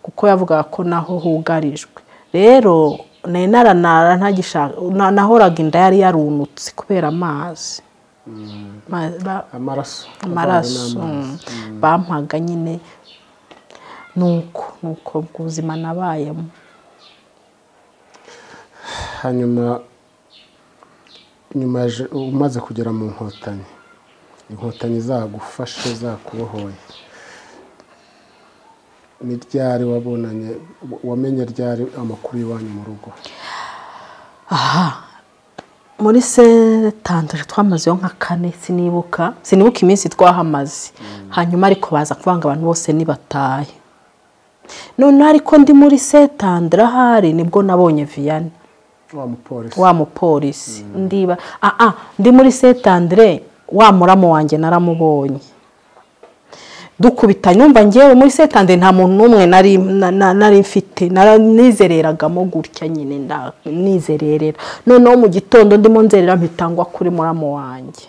kuko yavugaga ko naho hugarijwe rero nari naranara ntagishaka na- nahoraga inda yari yarunutse kubera amazi Ma- ba- amaraso amaraso Avanze n'amazi. mm, bampaga nyine nuko nuko ubwo ubuzima nabayemo hanyuma nyuma je- umaze kugera mu nkotanyi inkotanyi zagufashe zakubohoye ni ryari wabonanye wamenye ryari amakuru y'iwanyu mu rugo muri setandatu twamazeho nka kane sinibuka sinibuka iminsi twahamaze hanyuma ariko baza kuvanga abantu bose nibatahe noneho ariko ndi muri setandara ahari nibwo nabonye viyani wa mupolisi wa mupolisi ndiba ah ah ndi muri setandire wa muramu wanjye naramubonye dukubitanye numva ngewe muri setandire nta muntu n'umwe nari na- na- nari mfite nara- nizereragamo gutya nyine nda- nizererera noneho mu gitondo ndimo nzerera mpitangwa kuri muramu wanjye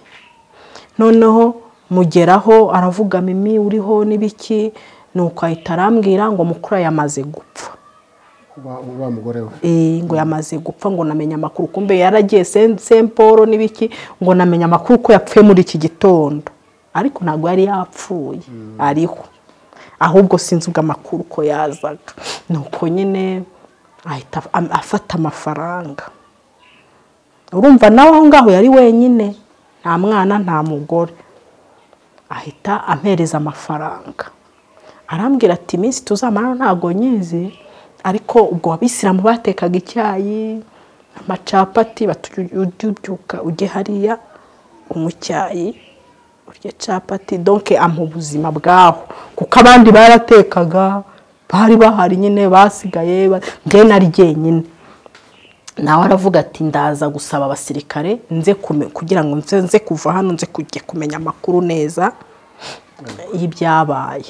noneho mugeraho aravuga mimi uriho n'ibiki nuko ahita arambwira ngo mukuru we yamaze gupfa wa- wa mugore we Eh, ngo yamaze gupfa ngo namenya amakuru kumbe yaragiye Saint- Saint Paul n'ibiki ngo namenya amakuru ko yapfuye muri iki gitondo ariko ntabwo yari yapfuye ariho ahubwo sinzi ubwo amakuru ko yazaga nuko nyine ahita am- afata amafaranga urumva nawe aho ngaho yari wenyine nta mwana nta mugore ahita ampereza amafaranga arambwira ati iminsi tuzamara ntabwo nyizi ariko ubwo abisilamu batekaga icyayi amacapati bati ujye ubyuka ujye hariya unywe icyayi urya capati donke ampa ubuzima bwaho kuko abandi baratekaga bari bahari nyine basigaye ba- njye nari jyenyine nawe aravuga ati ndaza gusaba abasirikare nze kume- kugira ngo nze nze kuva hano nze kujya kumenya amakuru neza y'ibyabaye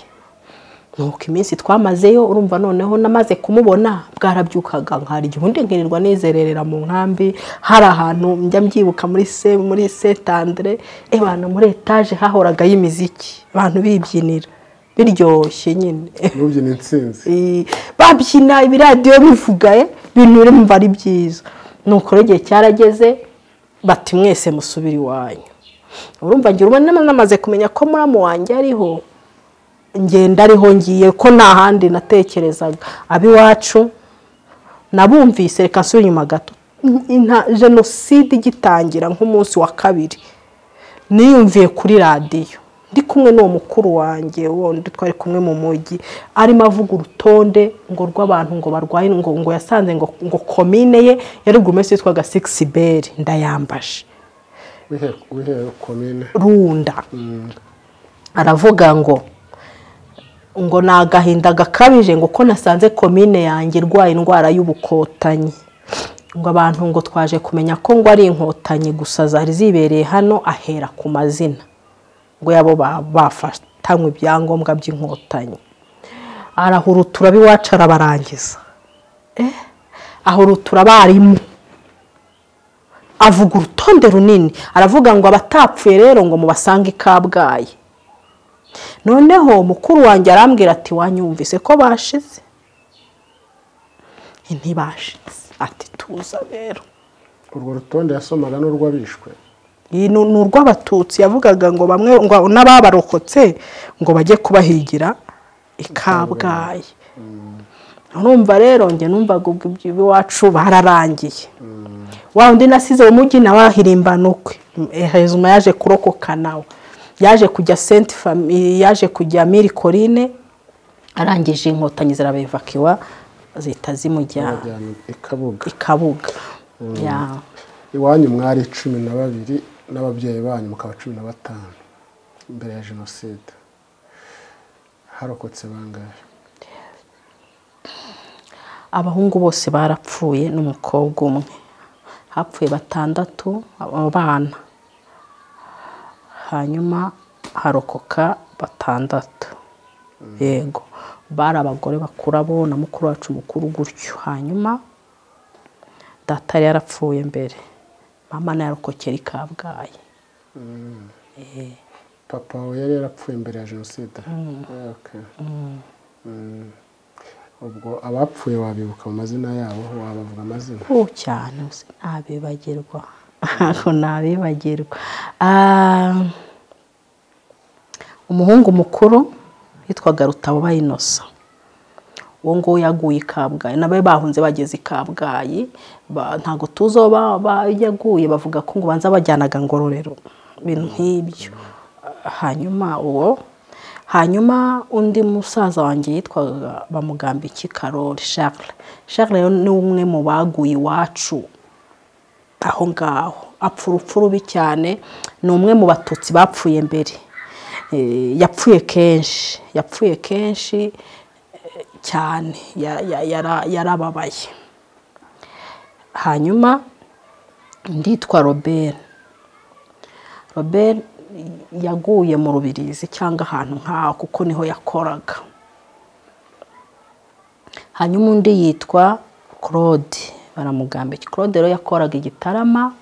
nuko iminsi twamazeyo urumva noneho namaze kumubona bwarabyukaga nkarya ubundi nkirirwa nizererera mu nkambi hari ahantu njya mbyibuka muri se muri setandire abantu muri etaje hahoraga y'imiziki abantu bibyinira biryoshye nyine nubyina insinzi Eh, babyina ibiradiyo bivuga eh, ibintu biri mu ari byiza nuko rero igihe cyarageze bati mwese musubire iwanyu urumva ngira ubona namaze kumenya ko muramu wanjye ariho ngenda ariho ngiye ko nta handi natekerezaga ab'iwacu nabumvise reka nsubire inyuma gato Inta- jenoside igitangira nk'umunsi wa kabiri niyumviye kuri radiyo ndi kumwe n'uwo mukuru wanjye wundi twari kumwe mu mujyi arimo avuga urutonde ngo rw'abantu ngo barwaye ngo ngo yasanze ngo ngo komine ye yari buri munsi yitwaga sikisi beri ndayambaje wihera komine runda aravuga ngo ngo ni agahinda gakabije ngo uko nasanze komine yanjye irwaye indwara y'ubukotanyi ngo abantu ngo twaje kumenya ko ngo ari inkotanyi gusa zari zibereye hano ahera ku mazina ngo yabo bafatanywe ibyangombwa by'inkotanyi arahurutura iwacu arabarangiza ahurutura abarimu avuga urutonde runini aravuga ngo abatapfuye rero ngo mubasange i kabgayi noneho mukuru wanjye arambwira ati wanyumvise ko bashize ntibashize ati tuza rero urwo rutonde yasomaga n'urw'abishwe iyi ni ni urw'abatutsi yavugaga ngo bamwe ngo n'ababarokotse ngo bajye kubahigira i kabgayi urumva rero njye numvaga ubwo iby'iwacu bararangiye wa undi nasize mu mujyi nawe ahirimbana ukwe hejuru yaje kurokoka nawe yaje kujya senti famiye yaje kujya miri korine arangije inkotanyi zirabevakiwa zihita zimujyana bajyana i kabuga i kabuga Ya. iwanyu mwari cumi na babiri n'ababyeyi banyu mukaba cumi na batanu mbere ya jenoside harokotse bangahe abahungu bose barapfuye n'umukobwa umwe hapfuye batandatu abana hanyuma harokoka batandatu yego bari abagore bakuru abo na mukuru wacu mukuru gutyo hanyuma data yari yarapfuye mbere mama nayo arokokera i kabgayi papa we yari yarapfuye mbere ya jenoside Okay. Mm. ubwo abapfuye wabibuka mu mazina yabo wabavuga amazina ubu cyane uzi ntabibagirwa ntabwo ntabibagirwa Ah, umuhungu mukuru witwaga rutabuba inosa uwo nguwo yaguye i kabgayi nabo bahunze bageze i kabgayi Ba- ntabwo tuzi aho ba- ba- yaguye bavuga ko ngo banza bajyanaga ngororero ibintu nk'ibyo hanyuma uwo hanyuma undi musaza wanjye yitwaga bamugamba iki karori Charles Charles rero ni umwe mu baguye iwacu aho ngaho apfa urupfu rubi cyane ni umwe mu batutsi bapfuye mbere Eh, yapfuye kenshi yapfuye kenshi eh, cyane Ya- ya- yara- yarababaye hanyuma nditwa robert robert yaguye mu rubirizi cyangwa ahantu nk'aho kuko niho yakoraga hanyuma undi yitwa claude baramugamba iki claude rero yakoraga igitarama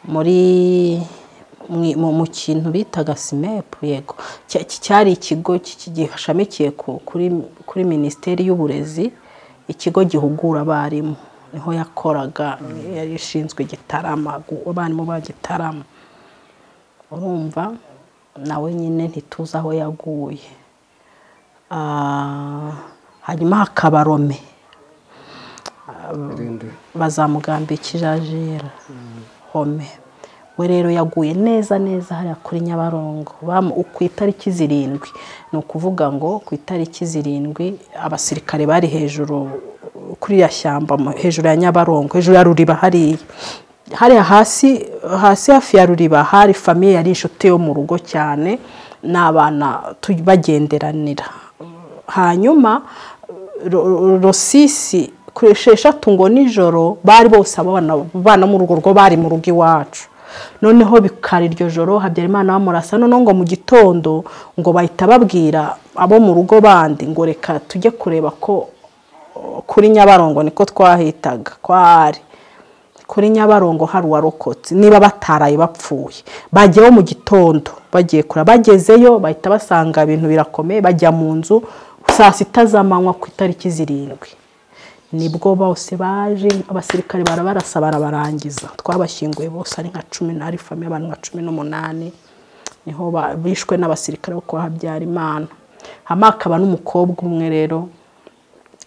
muri mu- mu- mu kintu bitaga simepu yego Cya- cy- cyari ikigo ki- ki- gishamikiye ku- kuri kuri minisiteri y'uburezi ikigo gihugura abarimu niho yakoraga yari ishinzwe igitarama gu- abarimu ba gitarama urumva nawe nyine ntituzi aho yaguye Ah, hanyuma hakaba rome irindi bazamugamba ikijajira home we rero yaguye neza neza hariya kuri nyabarongo Bamu- ku itariki zirindwi ni ukuvuga ngo ku itariki zirindwi abasirikare bari hejuru kuri iriya shyamba mu- hejuru ya nyabarongo hejuru ya ruriba hariya hariya hasi hasi hafi ya ruriba hari famiye yari inshuti yo mu rugo cyane n'abana tu- bagenderanira hanyuma ro- ro- rosisi kuri esheshatu ngo nijoro bari bose abana bana mu rugo rwo bari mu rugo iwacu noneho bikara iryo joro habyarimana bamurasa noneho ngo mu gitondo ngo bahita babwira abo mu rugo bandi ngo reka tujye kureba ko kuri nyabarongo niko twahitaga ko ari kuri nyabarongo hari uwarokotse niba bataraye bapfuye bajyaho mu gitondo bagiye kure bagezeyo bahita basanga ibintu birakomeye bajya mu nzu saa sita z'amanywa ku itariki zirindwi nibwo bose baje abasirikare barabarasa barabarangiza twabashyinguye bose ari nka cumi na famille abantu nka cumi n'umunani niho ba- bishwe n'abasirikare bo kwa Habyarimana hama hakaba n'umukobwa umwe rero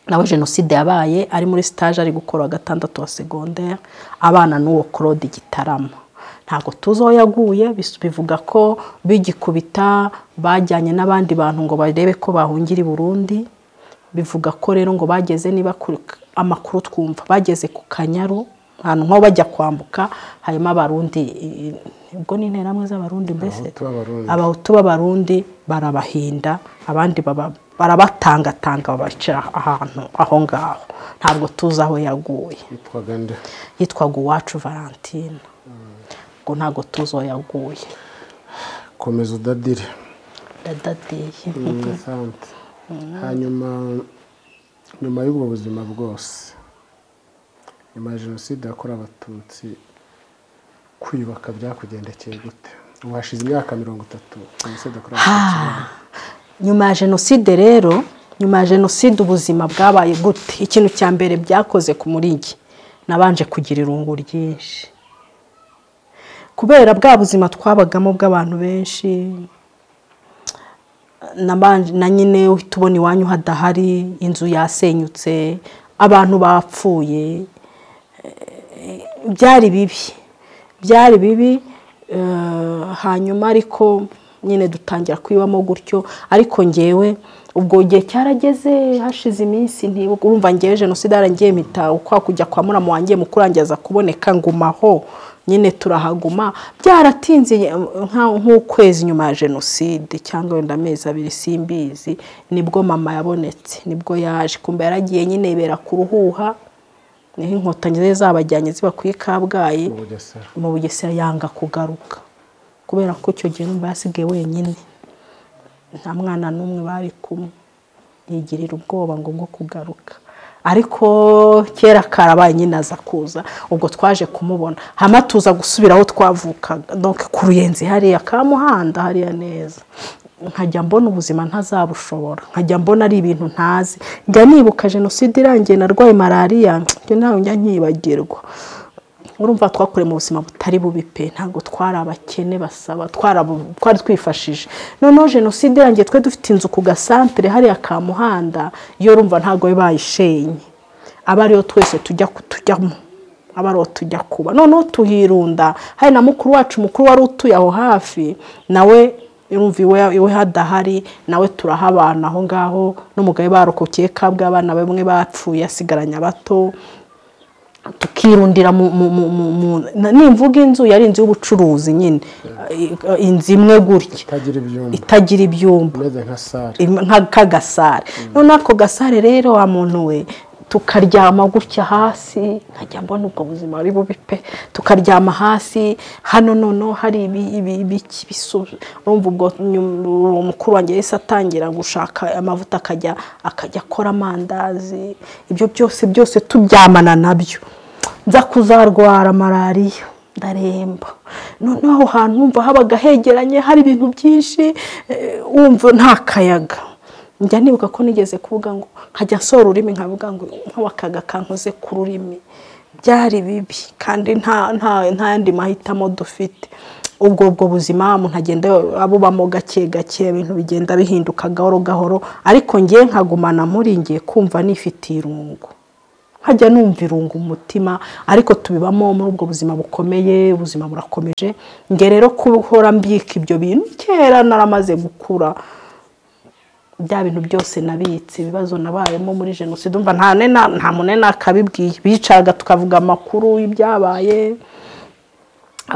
nawe jenoside yabaye ari muri stage ari gukora wa gatandatu wa segondere abana n'uwo claude igitaramo ntabwo tuzi aho yaguye bis- bivuga ko bigikubita bajyanye n'abandi bantu ngo barebe ko bahungira i burundi bivuga ko rero ngo bageze niba kuri- amakuru twumva bageze ku kanyaru ahantu nko bajya kwambuka harimo abarundi ubwo ni interamwe z'abarundi mbese Abahutu b'Abarundi. abahutu b'abarundi barabahinda abandi baba- barabatangatanga babaca ahantu aho ngaho ntabwo tuzi aho yaguye yitwaga nde yitwaga uwacu valentine ubwo ntabwo tuzi aho yaguye komeza udadire dadadeye Mm, sante. hanyuma nyuma y'ubwo buzima bwose nyuma ya jenoside yakorewe abatutsi kwiyubaka byakugendekeye gute ubu hashize imyaka mirongo itatu jenoside yakorewe abatutsi ibaye. nyuma ya jenoside rero nyuma ya jenoside ubuzima bwabaye gute ikintu cya mbere byakoze ku murigi nabanje kugira irungu ryinshi kubera bwa buzima twabagamo bw'abantu benshi nabanje- na nyine uhita ubona iwanyu hadahari inzu yasenyutse abantu bapfuye eh, byari bibi byari bibi eh, hanyuma ariko nyine dutangira kwibamo gutyo ariko ngewe ubwo gihe cyarageze hashize iminsi ntibuka urumva ngewe jenoside yarangiye mpita ukwa kujya kwa muramu wanjye mu kurangiza kuboneka ngumaho nyine turahaguma byaratinze nka- nk'ukwezi nyuma ya jenoside cyangwa wenda amezi abiri simbizi nibwo mama yabonetse nibwo yaje kumbe yaragiye nyine yibera ku ruhuha niho inkotanyi zari zabajyanye zibakwiye i kabgayi mu bugesera mu bugesera yanga kugaruka kubera ko icyo gihe numva yasigaye wenyine nta mwana n'umwe bari kumwe yigirira ubwoba ngo bwo kugaruka ariko kera karabaye nyine aza kuza ubwo twaje kumubona hama tuza gusubira aho twavukaga donc ku ruyenzi hariya ka muhanda hariya neza nkajya mbona ubuzima ntazabushobora nkajya mbona ari ibintu ntazi njya nibuka jenoside irangiye narwaye malariya njya nawe njya nkibagirwa urumva twakoreye mu buzima butari bubi pe ntabwo twari abakene basaba twarabu- twari twifashije noneho jenoside irangiye twe dufite inzu ku gasantere hariya ka muhanda iyo urumva ntabwo bayishenye aba ariyo twese tujya ku- tujyamo aba ariho tujya kuba noneho tuhirunda hari na mukuru wacu mukuru wari utuye aho hafi nawe urumva iwe iwe hadahari nawe turahabana aho ngaho n'umugabo barokokeye kabwa abana bamwe bapfuye asigaranye abato tukirundira mu mu- mu- mu- mu- na- nimvuga inzu yari inzu y'ubucuruzi nyine I- inzu imwe gutya itagira ibyumba itagira ibyumba imeze nka sare im- nka- nk'agasare none ako gasare rero wa muntu we tukaryama gutya hasi nkajya mbona ubwo buzima ari bubi pe tukaryama hasi hano noneho hari ibi- ibi- ibiki bisu urumva ubwo nyum- uwo mukuru wanjye yahise atangira gushaka amavuta akajya akajya akora amandazi ibyo byose byose tubyamana nabyo nza kuzarwara malariya ndaremba noneho aho hantu wumva habaga hegeranye hari ibintu byinshi eh, wumva nta kayaga njya nibuka ko nigeze kuvuga ngo nkajya nsora ururimi nkavuga ngo nk'akaga kankoze ku rurimi byari bibi kandi nta nta nta yandi mahitamo dufite ubwo ubwo buzima umuntu agenda abubamo gake gake ibintu bigenda bihinduka gahoro gahoro ariko ngewe nkagumana muri ngiye kumva nifitiye irungu nkajya numva irunga umutima ariko tubibamo muri ubwo buzima bukomeye ubuzima burakomeje nge rero kuhora mbika ibyo bintu kera naramaze gukura bya bintu byose nabitse ibibazo nabayemo muri jenoside umva nta nena- nta munene akabibwiye bicaga tukavuga amakuru y'ibyabaye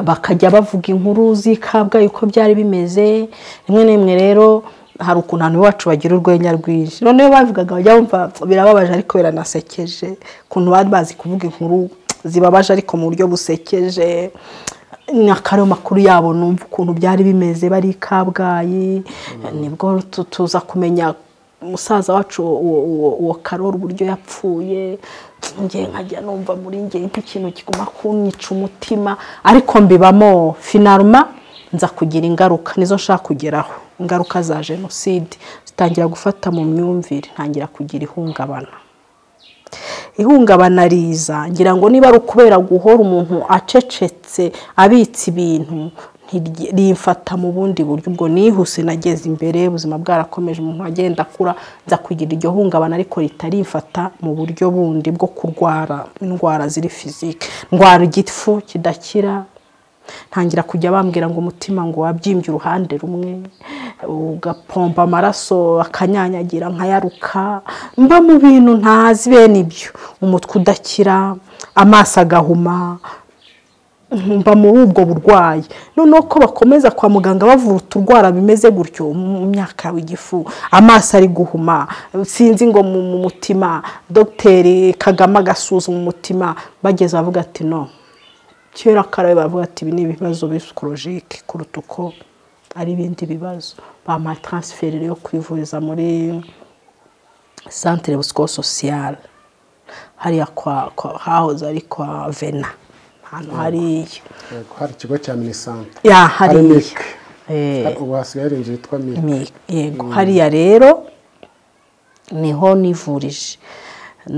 bakajya bavuga inkuru z'ikabwayi uko byari bimeze rimwe na rimwe rero hari ukuntu abantu bacu bagira urwenya rwinshi noneho babivugaga bajya bumva birababaje ariko biranasekeje ukuntu bari bazi kuvuga inkuru zibabaje ariko mu buryo busekeje n'akariyo makuru yabo numva ukuntu byari bimeze bari i kabgayi nibwo tu- tuza kumenya umusaza wacu uwo- uwo- uwo karori uburyo yapfuye njye nkajya numva muri njye nk'ikintu kiguma kunyica umutima ariko mbibamo finaruma nza kugira ingaruka nizo nshaka kugeraho ingaruka za jenoside zitangira gufata mu myumvire ntangira kugira ihungabana ihungabana riza ngira ngo niba ari ukubera guhora umuntu acecetse abitse ibintu ntirye- rimfata mu bundi buryo ubwo nihuse nageze imbere ubuzima bwarakomeje umuntu agenda akura nza kugira iryo hungabana ariko ritarimfata mu buryo bundi bwo kurwara indwara ziri fizike ndwara igifu kidakira ntangira kujya bambwira ngo umutima ngo wabyimbye uruhande rumwe ugapomba amaraso akanyanyagira nkayaruka mba mu bintu ntazi bene ibyo umutwe udakira amaso agahuma mba muri ubwo burwayi noneho ko bakomeza kwa muganga bavura uturwara bimeze gutyo mu myaka w'igifu amaso ari guhuma sinzi ngo mu mutima dogiteri kagame agasuzuma umutima bageze bavuga ati no kera karabe bavuga ati ibi ni ibibazo bisikorojike kuruta uko ari ibindi bibazo bamuha taransiferi yo kwivuriza muri santire busiko sosiyale hariya kwa hahoze ari kwa vena ahantu hariya hari ikigo cya minisante ya hari hariya mike Eh, ubu hasigaye hari inzu yitwa mike mi- yego hariya rero niho nivurije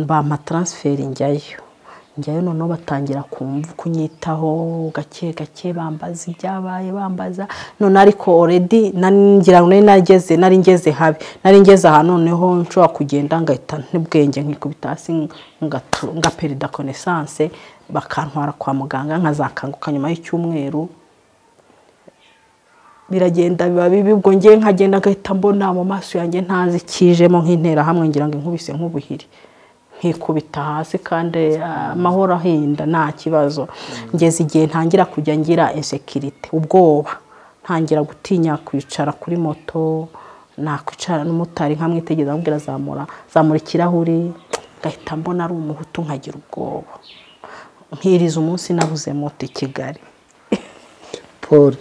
bampa taransiferi njyayo njyayo noneho batangira kumva kunyitaho gake gake bambaza ibyabaye bambaza none ariko oredi ngira ngo nari nageze nari ngeze habi nari ngeze aha noneho nshobora kugenda ngahita n'ubwenge nkikubita hasi ngatu- ngaperida konesanse bakantwara kwa muganga nkazakanguka nyuma y'icyumweru biragenda biba bibi ubwo ngewe nkagenda ngahita mbona mu maso yanjye ntazi ikijemo nk'intera hamwe ngira ngo inkubise nk'ubuhiri nkikubita hasi kandi ah, amahoro ahinda nta kibazo ngeze igihe ntangira kujya ngira insekirite ubwoba ntangira gutinya kwicara kuri moto nakwicara n'umumotari nkamwitegereza amubwira zamura zamura ikirahuri ngahita mbona ari umuhutu nkagira ubwoba nkiriza umunsi nabuze moto i kigali paul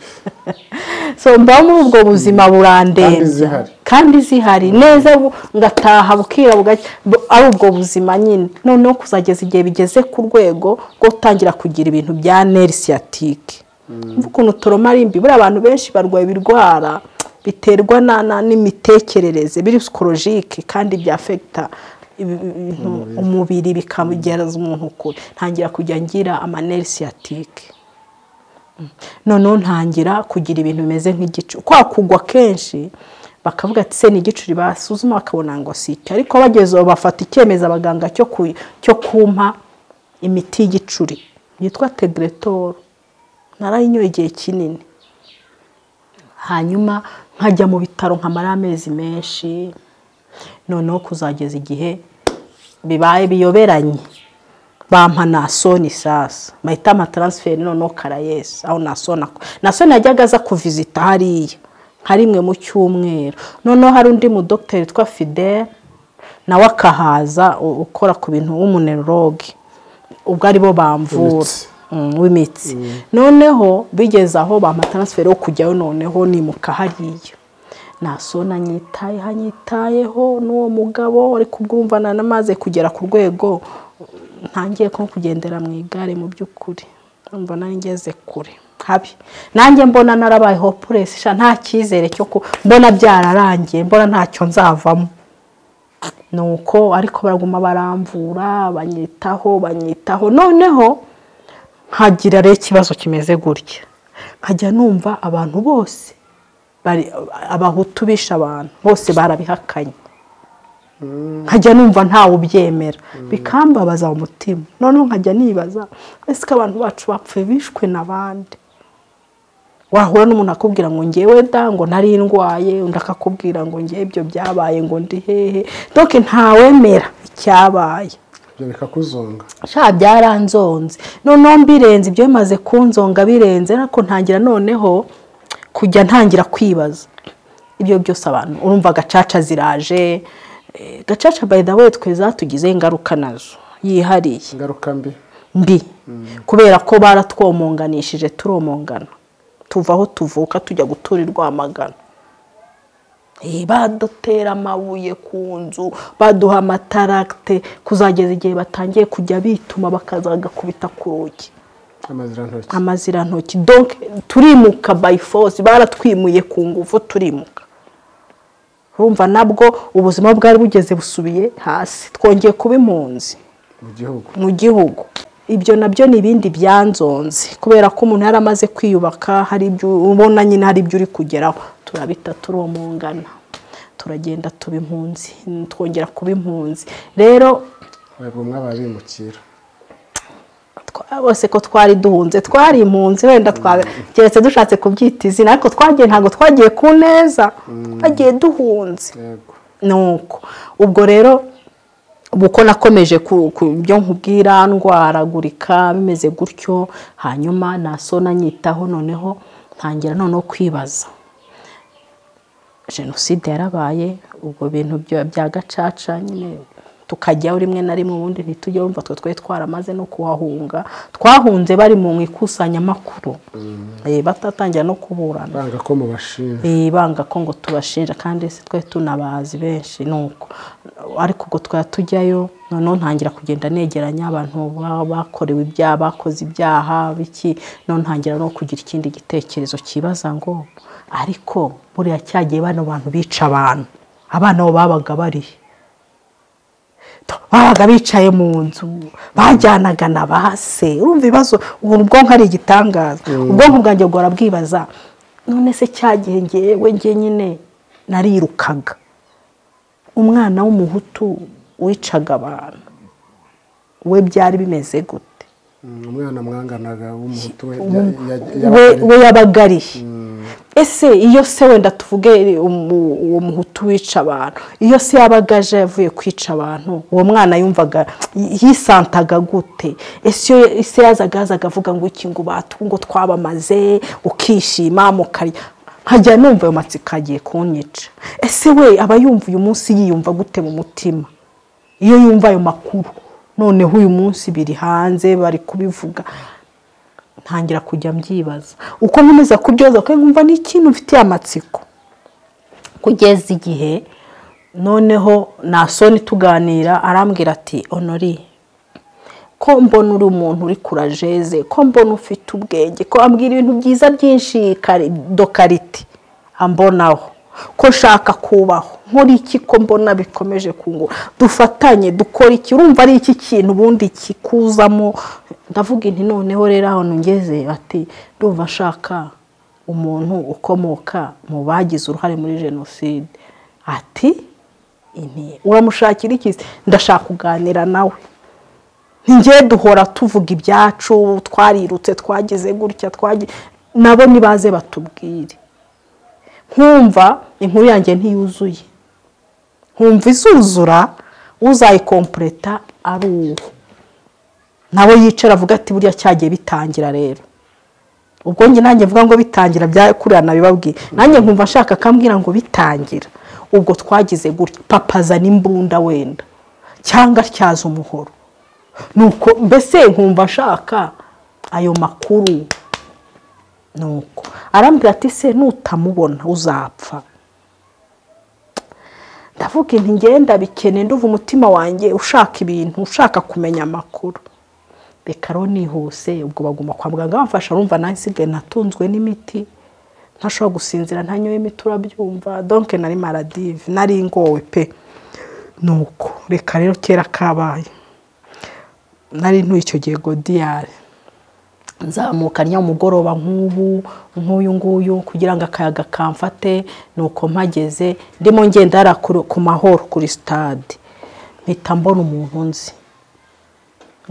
so mba muri ubwo buzima Kandi burandembya zihari. kandi zihari neza bu- ngataha bukira bugacya bu- ari ubwo buzima nyine noneho kuzageza igihe bigeze ku rwego rwo gutangira kugira ibintu bya nerisiyatike mvuga ukuntu toroma ari mbi buriya abantu benshi barwaye ibirwara biterwa na- na- n'imitekerereze biri sikorojike kandi byafekita ibi- ibintu umubiri bikamugeraza umuntu kure ntangira kujya ngira amanerisiyatike noneho ntangira kugira ibintu bimeze nk'igicu kwa kugwa kenshi bakavuga ati se ni igicuri basuzuma bakabona ngo si icyo ariko bageze aho bafata icyemezo abaganga cyo ku- cyo kumpa imiti y'igicuri yitwa tegretoro narayinyoye igihe kinini hanyuma nkajya mu bitaro nkamarayo amezi menshi noneho kuzageza igihe bibaye biyoberanye bampa nasoni sasa bahita ama taransiferi noneho karayesi aho nasoni ako nasoni yajyaga aza kuvizita hariya nka rimwe mu cyumweru noneho hari undi mudogiteri witwa fidele nawe akahaza u- ukora ku bintu w'umuneloroge ubwo ari bo bamvura Imitsi. Mm, w'imitsi noneho bigeze aho bampa taransiferi yo kujyayo noneho nimuka hariya nasona anyitaye hanyitayeho n'uwo mugabo ariko ubwo urumva na- namaze kugera ku rwego ntangiye ko kugendera mu igare mu by'ukuri urumva nari ngeze kure habi nanjye mbona narabaye hopuresi sha nta cyizere cyo ku mbona byararangiye mbona ntacyo nzavamo nuko ariko baraguma baramvura banyitaho banyitaho noneho nkagira rero ikibazo kimeze gutya nkajya numva abantu bose bari abahutu bishe abantu bose barabihakanye nkajya numva ntawe ubyemera bikambabaza umutima noneho nkajya nibaza ese ko abantu bacu bapfuye bishwe n'abandi wahura n'umuntu akubwira ngo ngewe da ngo nari ndwaye undi akakubwira ngo ngewe ibyo byabaye ngo ndi hehe doke ntawemera icyabaye ibyo bikakuzonga sha byaranzonze noneho mbirenze ibyo bimaze kunzonga birenze ariko ntangira noneho kujya ntangira kwibaza ibyo byose abantu urumva gacaca ziraje eh, gacaca by the way twe zatugizeho ingaruka nazo yihariye ingaruka mbi mbi kubera ko baratwomonganishije turomongana tuva aho tuvuka tujya gutura i rwamagana Eh, badutera amabuye ku nzu baduha amataragite kuzageza igihe batangiye kujya bituma bakaza bagakubita ku rugi amazirantoki amazirantoki donc turimuka by force baratwimuye ku ngufu turimuka urumva nabwo ubuzima bwari bugeze busubiye hasi twongeye kuba impunzi mu gihugu mu gihugu ibyo nabyo ni ibindi byanzonze kubera ko umuntu yari amaze kwiyubaka hari ibyo ubona nyine hari ibyo uri kugeraho turabita turomongana turagenda tuba impunzi twongera kuba impunzi rero bamwe bimukira bose ko twari duhunze twari impunzi wenda twageretse dushatse kubyita izina ariko twagiye ntabwo twagiye ku neza twagiye duhunze yego nuko ubwo rero ubu uko nakomeje ku ku byo nkubwira ndwaragurika bimeze gutyo hanyuma nasona nyitaho noneho ntangira noneho kwibaza jenoside yarabaye ubwo bintu bya- bya gacaca nyine tukajyaho rimwe na rimwe ubundi ntitujye wumva twe twari twaramaze no kuhahunga twahunze bari mu ikusanyamakuru Eh, batatangira no kuburana banga ko mubashinja banga ko ngo tubashinja kandi se twe tunabazi benshi ni uko ariko ubwo twari tujyayo noneho ntangira kugenda negeranya abantu ba- bakorewe ibyaha bakoze ibyaha biki noneho ntangira no kugira ikindi gitekerezo kibaza ngo ariko buriya cyagiye bano bantu bica abantu abana bo babaga barihe babaga bicaye mu nzu bajyanaga na ba se urumva ibibazo ubu ubwonko ari igitangaza ubwonko bwanjye bwora bwibaza none se cyagihe ngewe nge nyine narirukaga umwana w'umuhutu wicaga abantu we byari bimeze gute Mm, umwana mwanganaga w'umuhutu we we yabaga we yabaga arihe ese iyo se wenda tuvuge umu- uwo muhutu wica abantu iyo se yabaga aje yavuye kwica abantu uwo mwana yumvaga yisantaga gute ese iyo se yazaga yazaga avuga ngo iki ngo batu ngo twabamaze ukishima mukarya nkajya numva ayo matsiko agiye kunyica ese we aba yumva uyu munsi yiyumva gute mu mutima iyo yumva ayo makuru noneho uyu munsi biri hanze bari kubivuga ntangira kujya mbyibaza uko nkomeza kubyoza kuko nkumva ni ikintu mfitiye amatsiko kugeza igihe noneho nasoni tuganira arambwira ati honoriye ko mbona uri umuntu uri kurajeze ko mbona ufite ubwenge ko ambwira ibintu byiza byinshi kari- dokariti ambonaho ko nshaka kubaho nkora iki ko mbona bikomeje kungu dufatanye dukora iki urumva ari iki kintu ubundi kikuzamo ndavuga inti noneho rero ahantu ngeze ati ndumva nshaka umuntu ukomoka mu bagize uruhare muri jenoside ati inti uramushakira iki ndashaka kuganira nawe ntigiye duhora tuvuga ibyacu twarirutse twagize gutya twagi nabo nibaze batubwire nkumva inkuru yanjye ntiyuzuye nkumva izuzura uzayikompureta ari uwo nawe yicara avuga ati buriya cyagiye bitangira rero ubwo njye nanjye mvuga ngo bitangira byakurira nabibabwiye nanjye nkumva nshaka akambwira ngo bitangira ubwo twagize gutya papa azana imbunda wenda cyangwa atyaza umuhoro nuko mbese nkumva nshaka ayo makuru nuko arambwira ati se nutamubona uzapfa ndavuga inti ngenda bikene nduva umutima wanjye ushaka ibintu ushaka kumenya amakuru reka rero nihuse ubwo baguma kwa muganga bamfasha rumva nawe nsigaye natunzwe n'imiti ntashobora gusinzira ntanyoye imiti urabyumva donke nari maradive nari ngowe pe nuko reka rero kera kabaye nari ntuye icyo gihe godiyari nzamuka rya mugoroba nk'ubu nk'uyu nguyu kugira ngo akayaga kamfate nuko mpageze ndimo ngenda hariya ku- ku mahoro kuri sitade mpita mbona umuntu nzi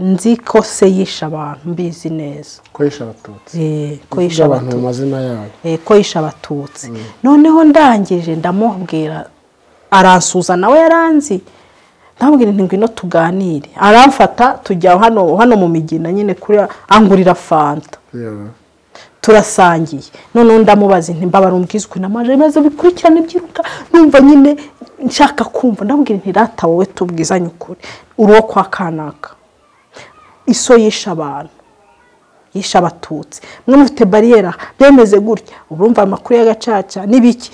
nzi ko se yishe abantu mbizi neza kwesha abatutsi Eh, ko yishe kuvuga abantu abatutsi mu mazina yabo Eh, ko yishe abatutsi noneho ndangije ndamubwira aransuza nawe yaranzi ndamubwira nti ngwino tuganire aramfata tujya hano hano mu migina nyine kuri angurira fanta yewe turasangiye noneho ndamubaza nti mbabara umbwizwe n'amaje ibibazo bikurikirana ibyiruka numva nyine nshaka kumva ndamubwira nti rata wowe tubwizanye ukuri uri uwo kwa kanaka iso yishe abantu yishe abatutsi mwe mufite bariyera byemeze gutya urumva amakuru y'agacaca n'ibiki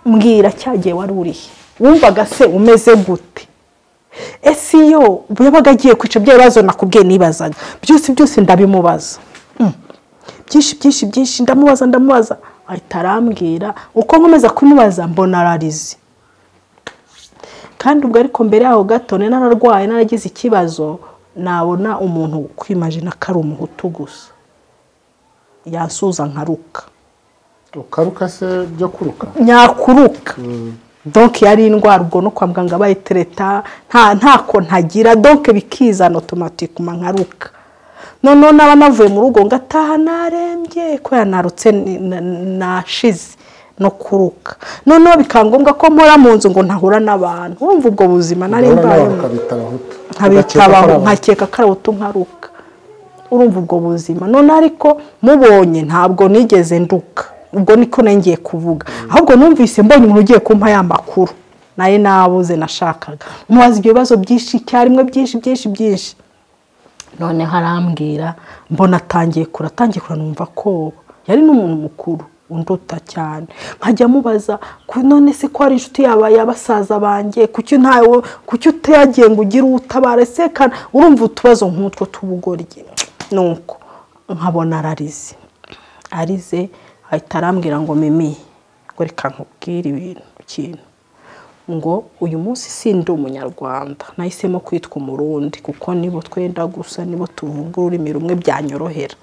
mbwira cyagiye wari urihe wumvaga se umeze gute ese iyo yabaga agiye kwica bya bibazo nakubwiye nibazaga byose byose ndabimubaza byinshi byinshi byinshi ndamubaza ndamubaza ahita arambwira uko nkomeza kumubaza mbona ararize kandi ubwo ariko mbere yaho gato nari nararwaye naragize ikibazo nabona umuntu kwimajina ko ari umuhutu gusa yasuza nkaruka ukaruka se byo kuruka nyakuruka donke yari indwara ubwo no kwa muganga bayitereta nta ntako ntagira donke bikizana otomatike nkaruka noneho naba navuye mu rugo ngataha narembye ko yanarutse nashize no kuruka noneho bikaba ngombwa ko mpora mu nzu ngo ntahura n'abantu wumva ubwo buzima nari mbayemo ukabita abahutu nkabitabaho nkakeka ko ari utu nkaruka urumva ubwo buzima none ariko mubonye ntabwo nigeze nduka ubwo niko nongeye kuvuga ahubwo numvise mbonye umuntu ugiye kumpa ya makuru nayo nabuze nashakaga mubaza ibyo bibazo byinshi icyarimwe byinshi byinshi byinshi noneho arambwira mbona atangiye kure atangiye kure numva koba yari n'umuntu mukuru unduta cyane nkajya mubaza "Ko none se ko ari inshuti yaba ya basaza banjye kuki ntawe kuki utayagiye ngo ugire uwutabara se kana urumva utubazo nk'utwo tubugoryi nuko nkabona ararize arize ahita arambwira ngo mimi ngo reka nkubwire ibintu ikintu ngo uyu munsi sindi umunyarwanda nahisemo kwitwa umurundi kuko nibo twenda gusa nibo tuvuga ururimi rumwe byanyorohera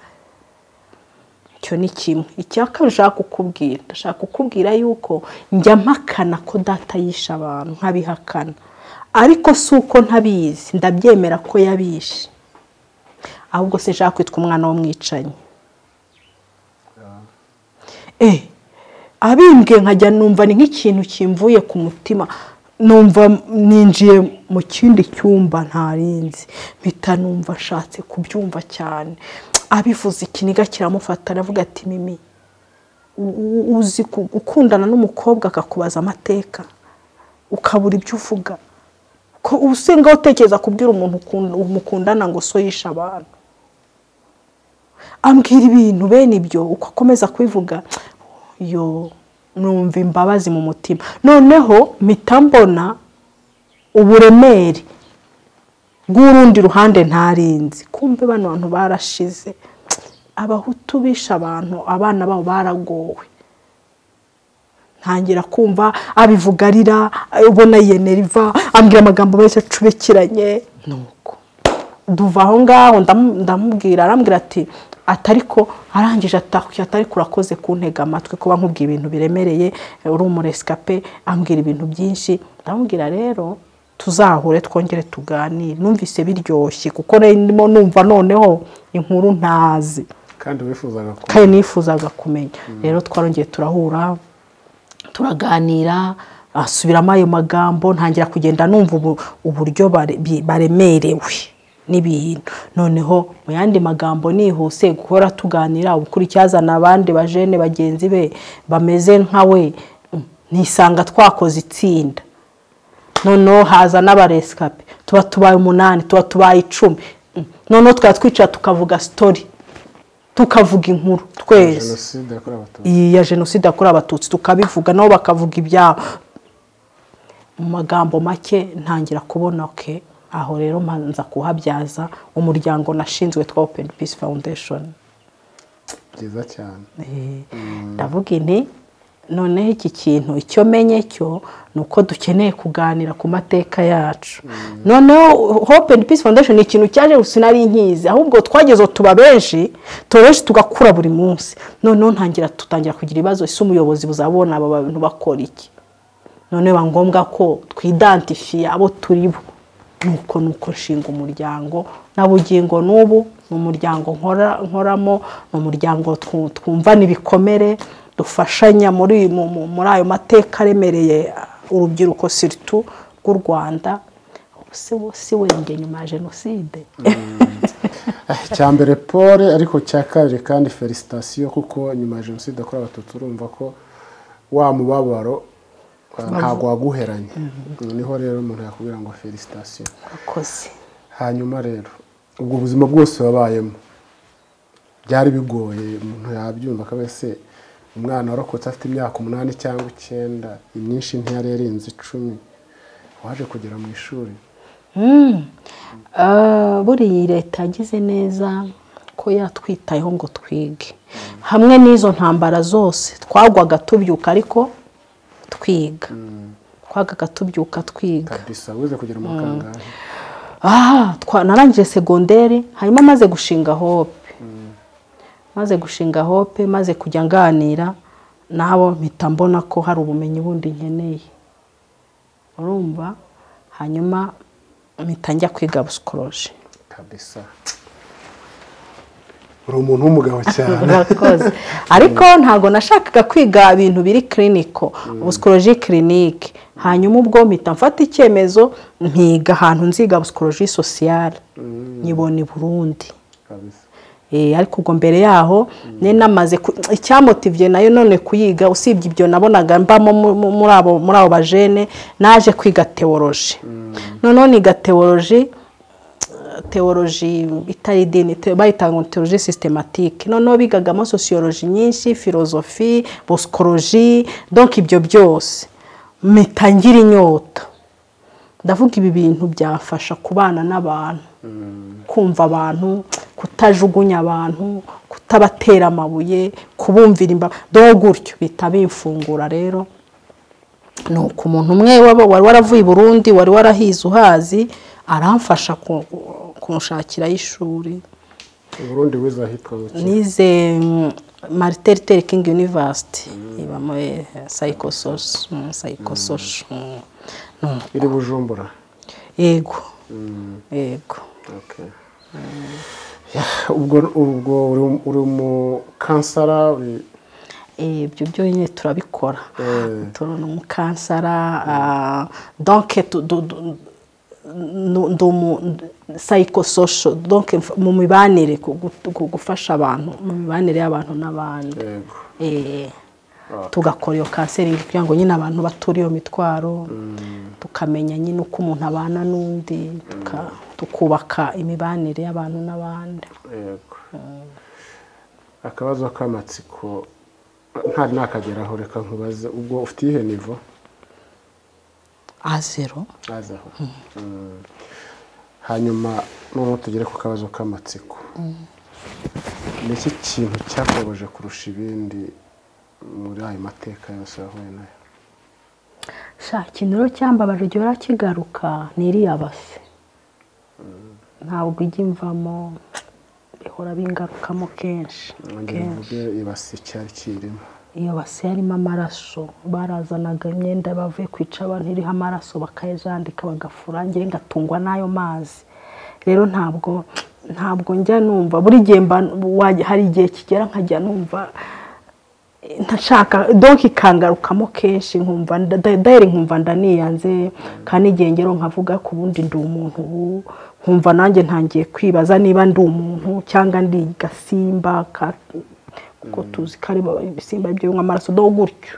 icyo ni kimwe icya kabiri ushaka kukubwira ndashaka kukubwira yuko njya mpakana ko data yishe abantu nkabihakana ariko si uko ntabizi ndabyemera ko yabishe ahubwo se nshaka kwitwa umwana w'umwicanyi eh abimbwe nkajya numva ni nk'ikintu kimvuye ku mutima numva ninjiye mu kindi cyumba ntarinzi mpita numva ashatse kubyumva cyane abivuze ikiniga kiramufata aravuga ati mimi u- uzi ku- gukundana n'umukobwa akakubaza amateka ukabura ibyo uvuga ko usenga utekereza kubwira umuntu ukun- mukundana ngo so yishe abantu ambwira ibintu bene ibyo uko akomeza kubivuga yo numva imbabazi mu mutima noneho mpita mbona uburemere bw'urundi ruhande ntarinzi kumbe bano bantu barashize abahutu bishe abantu abana babo baragowe ntangira kumva abivuga arira ubona yeneriva ambwira amagambo menshi acubekiranye nuko duva aho ngaho ndamu- ndamubwira arambwira ati atariko arangije atakuye atari kurakoze kuntega amatwi kuba nkubwiye ibintu biremereye uri umuresikape ambwira ibintu byinshi ndamubwira rero tuzahure twongere tuganire numvise biryoshye kuko nari ndimo numva noneho inkuru ntazi kandi wifuzaga ko kandi nifuzaga kumenya rero twarongeye turahura turaganira asubiramo ayo magambo ntangira kugenda numva ubu- uburyo bare- bi- baremerewe n'ibintu noneho mu yandi magambo nihuse guhora tuganira ubukurikirana abandi bajene bagenzi be bameze nka we mm, nisanga twakoze itsinda noneho haza n'abaresikape tuba tubaye umunani tuba tubaye icumi Mm. noneho tukaba twicara tukavuga sitori tukavuga inkuru twese jenoside yakorewe abatutsi iyi ya jenoside yakorewe abatutsi tukabivuga nabo bakavuga ibyabo mu magambo make ntangira kubona ke aho rero mbanza kuhabyaza umuryango nashinzwe twa openi pisi fawundeshoni byiza cyane ndavuga inti noneho iki kintu icyo menye cyo ni uko dukeneye kuganira ku mateka yacu noneho hope and peace foundation ni ikintu cyaje gusa sinari nkizi ahubwo twageze aho tuba benshi tuba benshi tugakura buri munsi noneho ntangira tutangira kugira ibibazo ese umuyobozi buzabona aba bantu bakora iki none biba ngombwa ko twidantifiye abo turi bo nuko nuko nshinga umuryango na bugingo n'ubu ni umuryango nkora nkoramo ni umuryango twu- twumvana ibikomere dufashanya muri mu- mu- muri ayo mateka aremereye uh, urubyiruko siritu rw'u rwanda si si wenge nyuma ya jenoside Eh, icya mbere paul ariko cya kabiri kandi felicitasiyo kuko nyuma ya jenoside yakorewe abatutsi urumva ko wa mubabaro eh, ntabwo waguheranye niho rero umuntu yakubwira ngo felicitasiyo akoze hanyuma rero ubwo buzima bwose wabayemo byari bigoye umuntu yabyumva akaba se umwana warokotse afite imyaka umunani cyangwa icyenda imyinshi ntiyari yarenze icumi waje kugera mu ishuri Ah, buriya leta yagize neza ko yatwitayeho ngo twige hamwe n'izo ntambara zose twagwaga tubyuka ariko twiga twagwaga tubyuka twiga kabisa wize kugera mu kangahe aha twa- narangije segonderi hanyuma maze gushinga hope maze gushinga hope maze kujya nganira nabo mpita mbona ko hari ubumenyi bundi nkeneye urumva hanyuma mpita njya kwiga busikoroje kabisa uri umuntu w'umugabo cyane murakoze ariko ntabwo nashakaga kwiga ibintu biri kiriniko busikoroji kirinike hanyuma ubwo mpita mfata icyemezo mpiga ahantu nziga busikoroji sosiyare nyibona i burundi kabisa Eh, ariko ubwo mbere yaho ne namaze ku- icyamotivye nayo none kuyiga usibye ibyo nabonaga mbamo mu- mu- muri abo muri abo bajene naje kwiga teoloji noneho niga teoloji teoloji itari idini te- bayita ngo teoloji systematike noneho bigagamo sociology nyinshi filozofi bosikoroji donc ibyo byose mpita ngira inyota ndavuga ibi bintu byafasha kubana n'abantu kumva abantu kutajugunya abantu kutabatera amabuye kubumvira imbaga do gutyo bita bimfungura rero ni uko umuntu umwe waba- wari waravuye i burundi wari warahize uhazi aramfasha ku- kunshakirayo ishuri uburundi wize ahitwa mu kigo nize mm, marite luther king university ibamo psychosoci psychosoci iri bujumbura yego yego Okay. Yeah, ubwo ubwo uri um- uri mu kansara uri Eh, ibyo byo nyine turabikora Eh. turabona umukansara ah, donc tu- du- du- nu- ndi umu psychosocial donc mf- mu mibanire ku- gu- gu- gufasha abantu mu mibanire y'abantu n'abandi yego Eh, tugakora iyo kanseringi kugira ngo nyine abantu bature iyo mitwaro tukamenya nyine uko umuntu abana n'undi tuka- tukubaka imibanire y'abantu n'abandi yego akabazo k'amatsiko ntari nakageraho reka nkubaze ubwo ufite iyihe nivo a zero azaho Mm. hanyuma noneho tugere ku kabazo k'amatsiko ni iki kintu cyakubabaje kurusha ibindi muri ayo mateka yose wahuye nayo sha ikintu rero cyambabaje gihora kigaruka ni iriya base ntabwo ijya imvamo bihora bingarukamo kenshi mwongere kenshi mvuge ibasi icyari kirimo iyo base yarimo amaraso barazanaga imyenda bavuye kwica abantu iriho amaraso bakayajandika bagafura njye ngatungwa n'ayo mazi rero ntabwo ntabwo njya numva buri gihe mba wa- hari igihe kigera nkajya numva ntashaka donki ikangarukamo kenshi nkumva nda- da- dayari nkumva ndaniyanze kandi igihe ngero nkavuga ku bundi ndi umuntu ubu nkumva nanjye ntangiye kwibaza niba ndi umuntu cyangwa ndi gasimba ka- kuko tuzi ko ari ba- ibisimba byo binywa amaraso do gutyo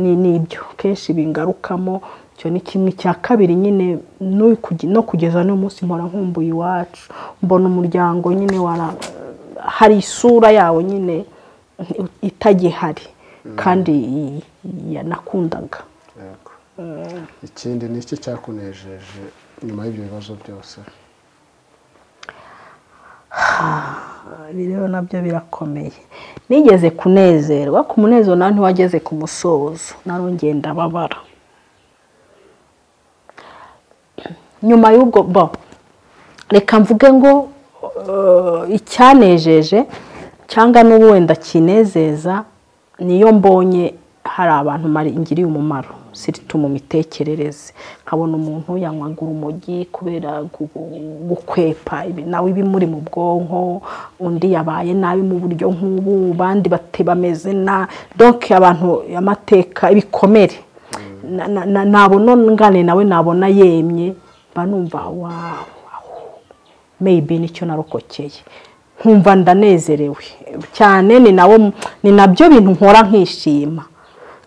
ni nibyo kenshi bingarukamo icyo ni kimwe cya kabiri nyine n'uyu kuge- no kugeza n'uyu munsi mpora nkumbuye iwacu mbona umuryango nyine wara hari isura yawo nyine itagihari kandi y- yanakundaga yego ikindi ni iki cyakunejeje nyuma y'ibyo bibazo byose ibi rero nabyo birakomeye nigeze kunezerwa ku munezero nawe ntiwageze ku musozo narongeye ndababara nyuma y'ubwo bo reka mvuge ngo eh, icyanejeje cyangwa n'ubu wenda kinezeza niyo mbonye hari abantu mari- ngiriye umumaro sirtu mu mitekerereze nkabona umuntu yanywaga urumogi kubera gu- gukwepa ibi- nawe ibimuri mu bwonko undi yabaye nabi mu buryo nk'ubu abandi bate- bameze na donc abantu amateka ibikomere Na- na- na- nabona ngane nawe nabona yemye mba numva wawu meyibi nicyo narokokeye nkumva ndanezerewe cyane ni nawo ni nabyo bintu nkora nkishima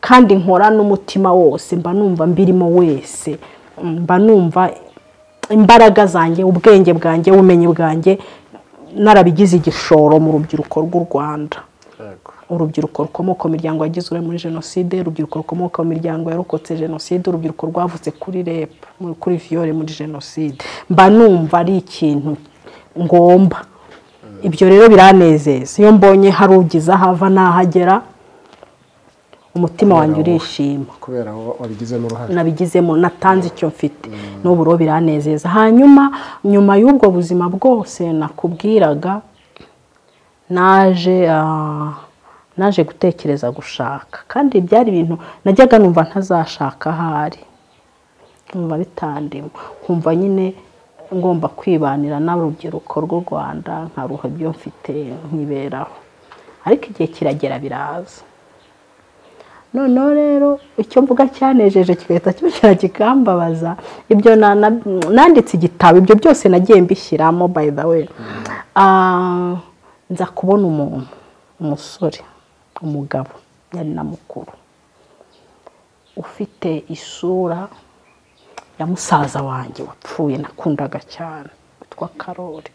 kandi nkora n'umutima wose mba numva mbirimo wese mba numva imbaraga zanjye ubwenge bwanjye ubumenyi bwanjye narabigize igishoro mu rubyiruko rw'u rwanda yego urubyiruko rukomoka mu miryango yagize uruhare muri jenoside urubyiruko rukomoka mu miryango yarokotse jenoside urubyiruko rwavutse kuri rep mu- kuri viyore muri jenoside mba numva ari ikintu ngomba ibyo rero biranezeza iyo mbonye hari ugize ahava n'ahagera umutima wanjye Kubera wowe. urishima kubera wowe wabigizemo uruhare nabigizemo natanze icyo mfite n'ubu rero biranezeza hanyuma nyuma y'ubwo buzima bwose nakubwiraga naje ah, naje gutekereza gushaka kandi byari ibintu najyaga numva ntazashaka ahari nkumva bitandimo nkumva nyine ngomba kwibanira n'urubyiruko rw'u rwanda nkaruha ibyo mfite nkiberaho ariko igihe kiragera biraza noneho rero icyo mvuga cyanejeje kigahita cyongera kikambabaza ibyo nanditse igitabo ibyo byose nagiye mbishyiramo by the way nza kubona umuntu umusore umugabo yari na mukuru ufite isura ya musaza wanjye wapfuye nakundaga cyane witwa karori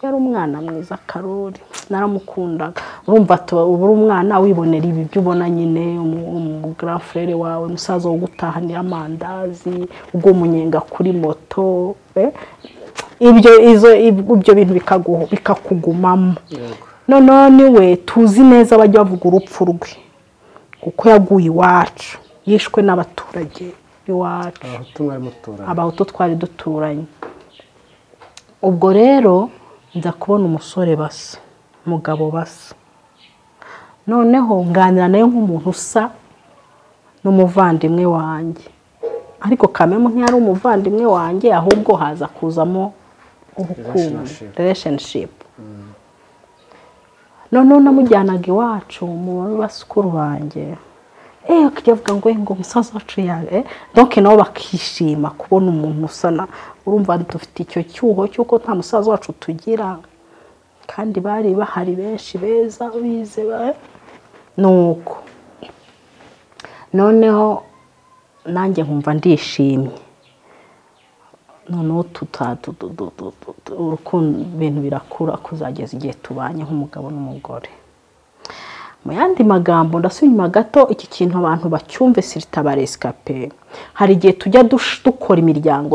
yari umwana mwiza karori naramukundaga urumva ubura umwana wibonera ibi byo ubona nyine umugurafurere wawe musaza wo gutahanira amandazi ubwo umunyenga kuri moto ibyo ibyo bintu bikakugumamo noneho niwe tuzi neza bajya bavuga urupfu rwe kuko yaguye iwacu yishwe n'abaturage iwacu abahutu twari duturanye ubwo rero nza kubona umusore basa umugabo basa noneho nganira nawe nk'umuntu usa n'umuvandimwe wanjye ariko kamemu ntiyari umuvandimwe wanjye ahubwo haza kuzamo urukundo relationship noneho namujyanaga iwacu mu basukuru banjye eee avuga ngo ngo umusaza wacu yawe doke nabo bakishima kubona umuntu usa na urumva dufite icyo cyuho cy'uko nta musaza wacu tugira kandi bari bahari benshi beza bize ni uko noneho nanjye nkumva ndishimye noneho urukundo ibintu birakura kuzageza igihe tubanye nk'umugabo n'umugore mu yandi magambo ndasubira inyuma gato iki kintu abantu bacyumve sirita baresikape hari igihe tujya dukora imiryango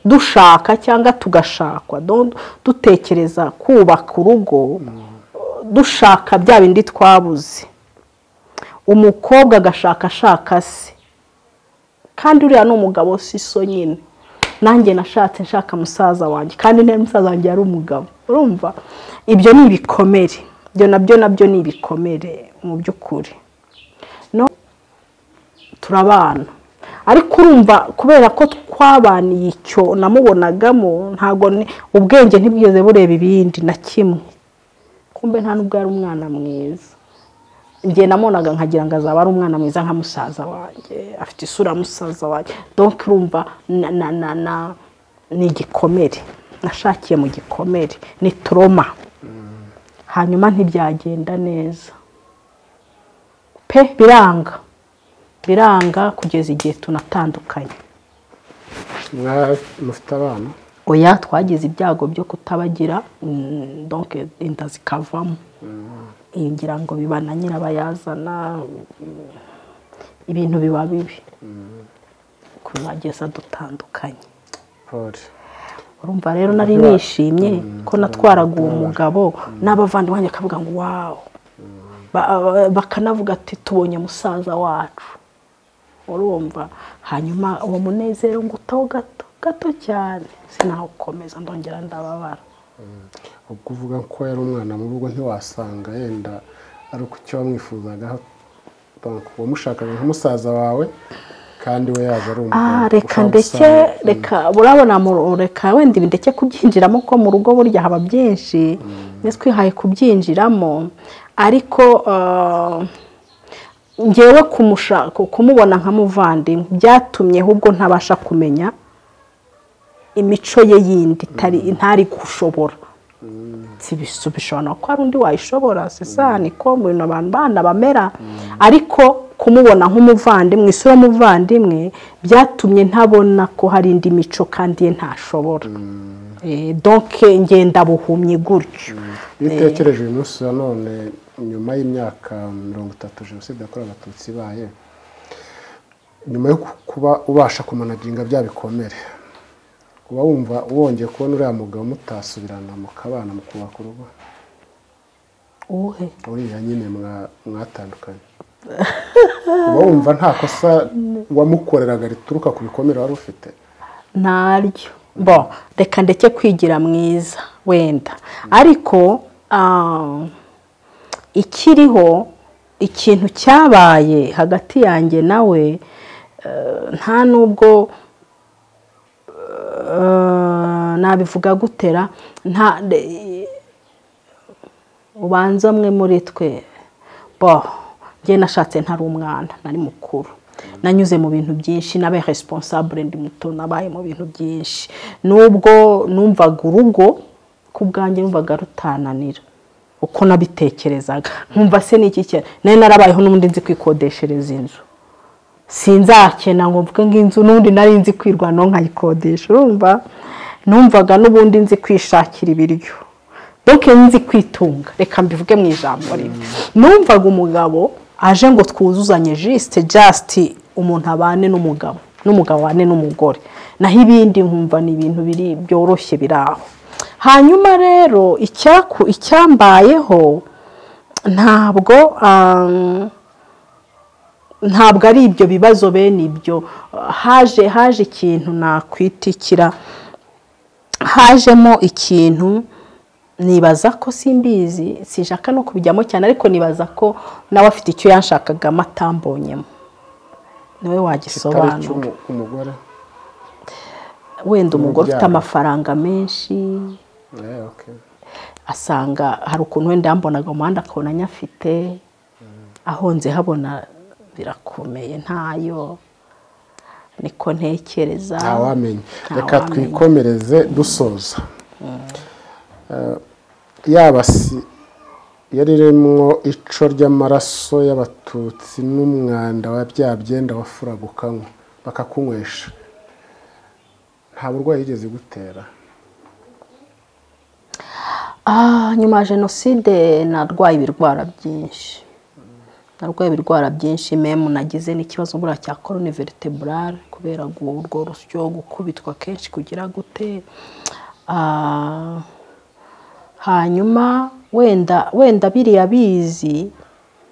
dushaka cyangwa tugashakwa dutekereza kubaka urugo dushaka bya bindi twabuze umukobwa agashakashaka se kandi uriya ni umugabo si so nyine nanjye nashatse nshaka musaza wanjye kandi niba musaza wanjye yari umugabo urumva ibyo ni ibikomere ibyo nabyo nabyo ni ibikomere mu by'ukuri turabana ariko urumva kubera ko twabaniye icyo namubonagamo ntabwo ubwenge ntibwigeze bureba ibindi na kimwe kumbe nta nubwo ari umwana mwiza njye namubonaga nkagira ngo azaba ari umwana mwiza nka musaza wanjye afite isura ya musaza wanjye donke urumva ni igikomere nashakiye mu gikomere ni toroma hanyuma ntibyagenda neza pe biranga biranga kugeza igihe tunatandukanye mufite abana oya twagize ibyago byo kutabagira donke inda zikavamo ngira ngo biba na nyirabayazana ibintu biba bibi kuzageza dutandukanye urumva rero nari nishimye ko natwaraga uwo mugabo n'abavandimwe akavuga ngo wawu bakanavuga ati tubonye musaza wacu urumva hanyuma uwo munezero ngo utaho gato gato cyane sinawukomeza ndongera ndababara ubwo uvuga ko yari umwana mu rugo ntiwasanga yenda ari uko icyo wamwifuzagaho wamushakaga nka musaza wawe kandi we yaje ari umugabo reka ndeke reka urabona reka wenda ndeke kubyinjiramo ko mu rugo burya haba byinshi mbese twihaye kubyinjiramo ariko ngewe kumubona nka muvandimwe byatumye ahubwo ntabasha kumenya imico ye yindi ntari gushobora bishobora no kuba ari undi wayishobora sesa niko mu bintu abantu bana bamera ariko kumubona nk'umuvandimwe isura y'umuvandimwe byatumye ntabona ko hari indi mico kandi ye ntashobora doke ngenda buhumye gutyo iyo utekereje uyu munsi nanone nyuma y'imyaka mirongo itatu jenoside yakorewe abatutsi ibaye nyuma yo kuba ubasha kumanaginga bya bikomere uba wumva wongeye kubona uriya mugabo mutasubirana mukabana mukubaka urugo uwuhe uriya nyine mwatandukanye uba wumva nta kosa wamukoreraga rituruka ku bikomere wari ufite ntaryo bo reka ndeke kwigira mwiza wenda ariko ikiriho ikintu cyabaye hagati yanjye nawe nta nubwo nabivuga gutera nta ubanza umwe muri twe bo njye nashatse ntari umwana nari mukuru nanyuze mu bintu byinshi nabaye resiponsabure ndi muto nabaye mu bintu byinshi nubwo numvaga urugo ku bwanjye numvaga rutananira uko nabitekerezaga nkumva se ni iki cyane nayo narabayeho n'ubundi nzi kwikodeshereza inzu sinzakena ngo mvuge nk'inzu n'undi nari nzi kwirwanaho nkayikodesha urumva numvaga n'ubundi nzi kwishakira ibiryo doke nzi kwitunga reka mbivuge mu ijambo rimwe numvaga umugabo aje ngo twuzuzanye jisite jasiti umuntu abane n'umugabo n'umugabo abane n'umugore naho ibindi nkumva ni ibintu biri byoroshye biri aho hanyuma rero icyambayeho ntabwo ntabwo ari ibyo bibazo bene ibyo haje haje ikintu nakwitikira hajemo ikintu nibaza ko simbizi sishaka no kubijyamo cyane ariko nibaza ko nawe afite icyo yanshakagamo atambonyemo niwe wagisobanura umugore wenda umugore ufite amafaranga menshi asanga hari ukuntu wenda yambonaga umuhanda akabona anyafite ahonze habona birakomeye ntayo niko ntekereza ntawamenya reka twikomereze dusoza yaba si yariremwo ico ry'amaraso y'abatutsi n'umwanda wa bya byenda wafuraga ukanywa bakakunywesha nta burwayi yigeze gutera nyuma ya jenoside narwaye ibirwara byinshi narwaye ibirwara byinshi memu nagize n'ikibazo mbura cya korone veriteburare kubera urwo rusyo gukubitwa kenshi kugira gute hanyuma wenda wenda biriya bizi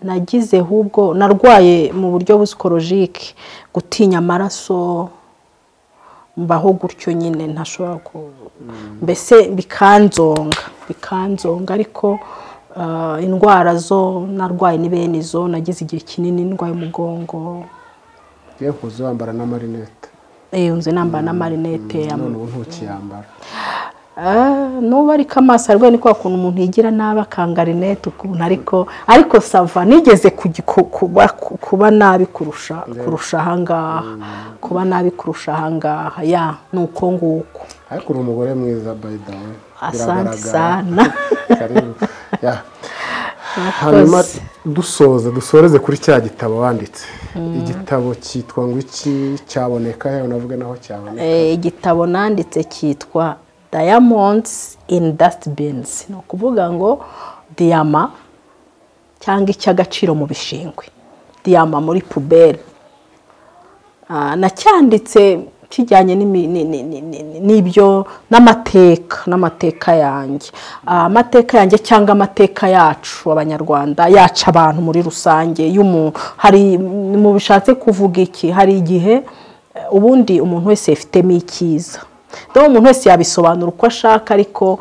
nagize ahubwo narwaye mu buryo busikorojike gutinya amaraso mbaho gutyo nyine ntashobora ku mbese bikanzonga bikanzonga ariko indwara zo narwaye ni bene izo nagize igihe kinini ndwaye umugongo iyo kuza wambara n'amarinete nze nambara n'amarinete none ubu ntukiyambara nuba ariko amaso arwaye ni kwa kuntu umuntu yigira nabi akanga rinete ukuntu ariko ariko sava nigeze kuba nabi kurusha kurusha ahangaha kuba nabi kurusha ahangaha ya ni uko nguko ariko uri umugore mwiza bayidawe asante sana hanyuma dusoza dusoreze kuri cya gitabo wanditse igitabo cyitwa ngo iki cyaboneka yawe navuga naho cyaboneka igitabo nanditse cyitwa diamonds in dustbins ni ukuvuga ngo diyama cyangwa icy'agaciro mu bishingwe diyama muri puberi nacyanditse kijyanye n'ibyo n'amateka n'amateka yanjye amateka yanjye cyangwa amateka yacu abanyarwanda yaca abantu muri rusange hari mu bishatse kuvuga iki hari igihe ubundi umuntu wese yifitemo icyiza rero umuntu wese yabisobanura uko ashaka ariko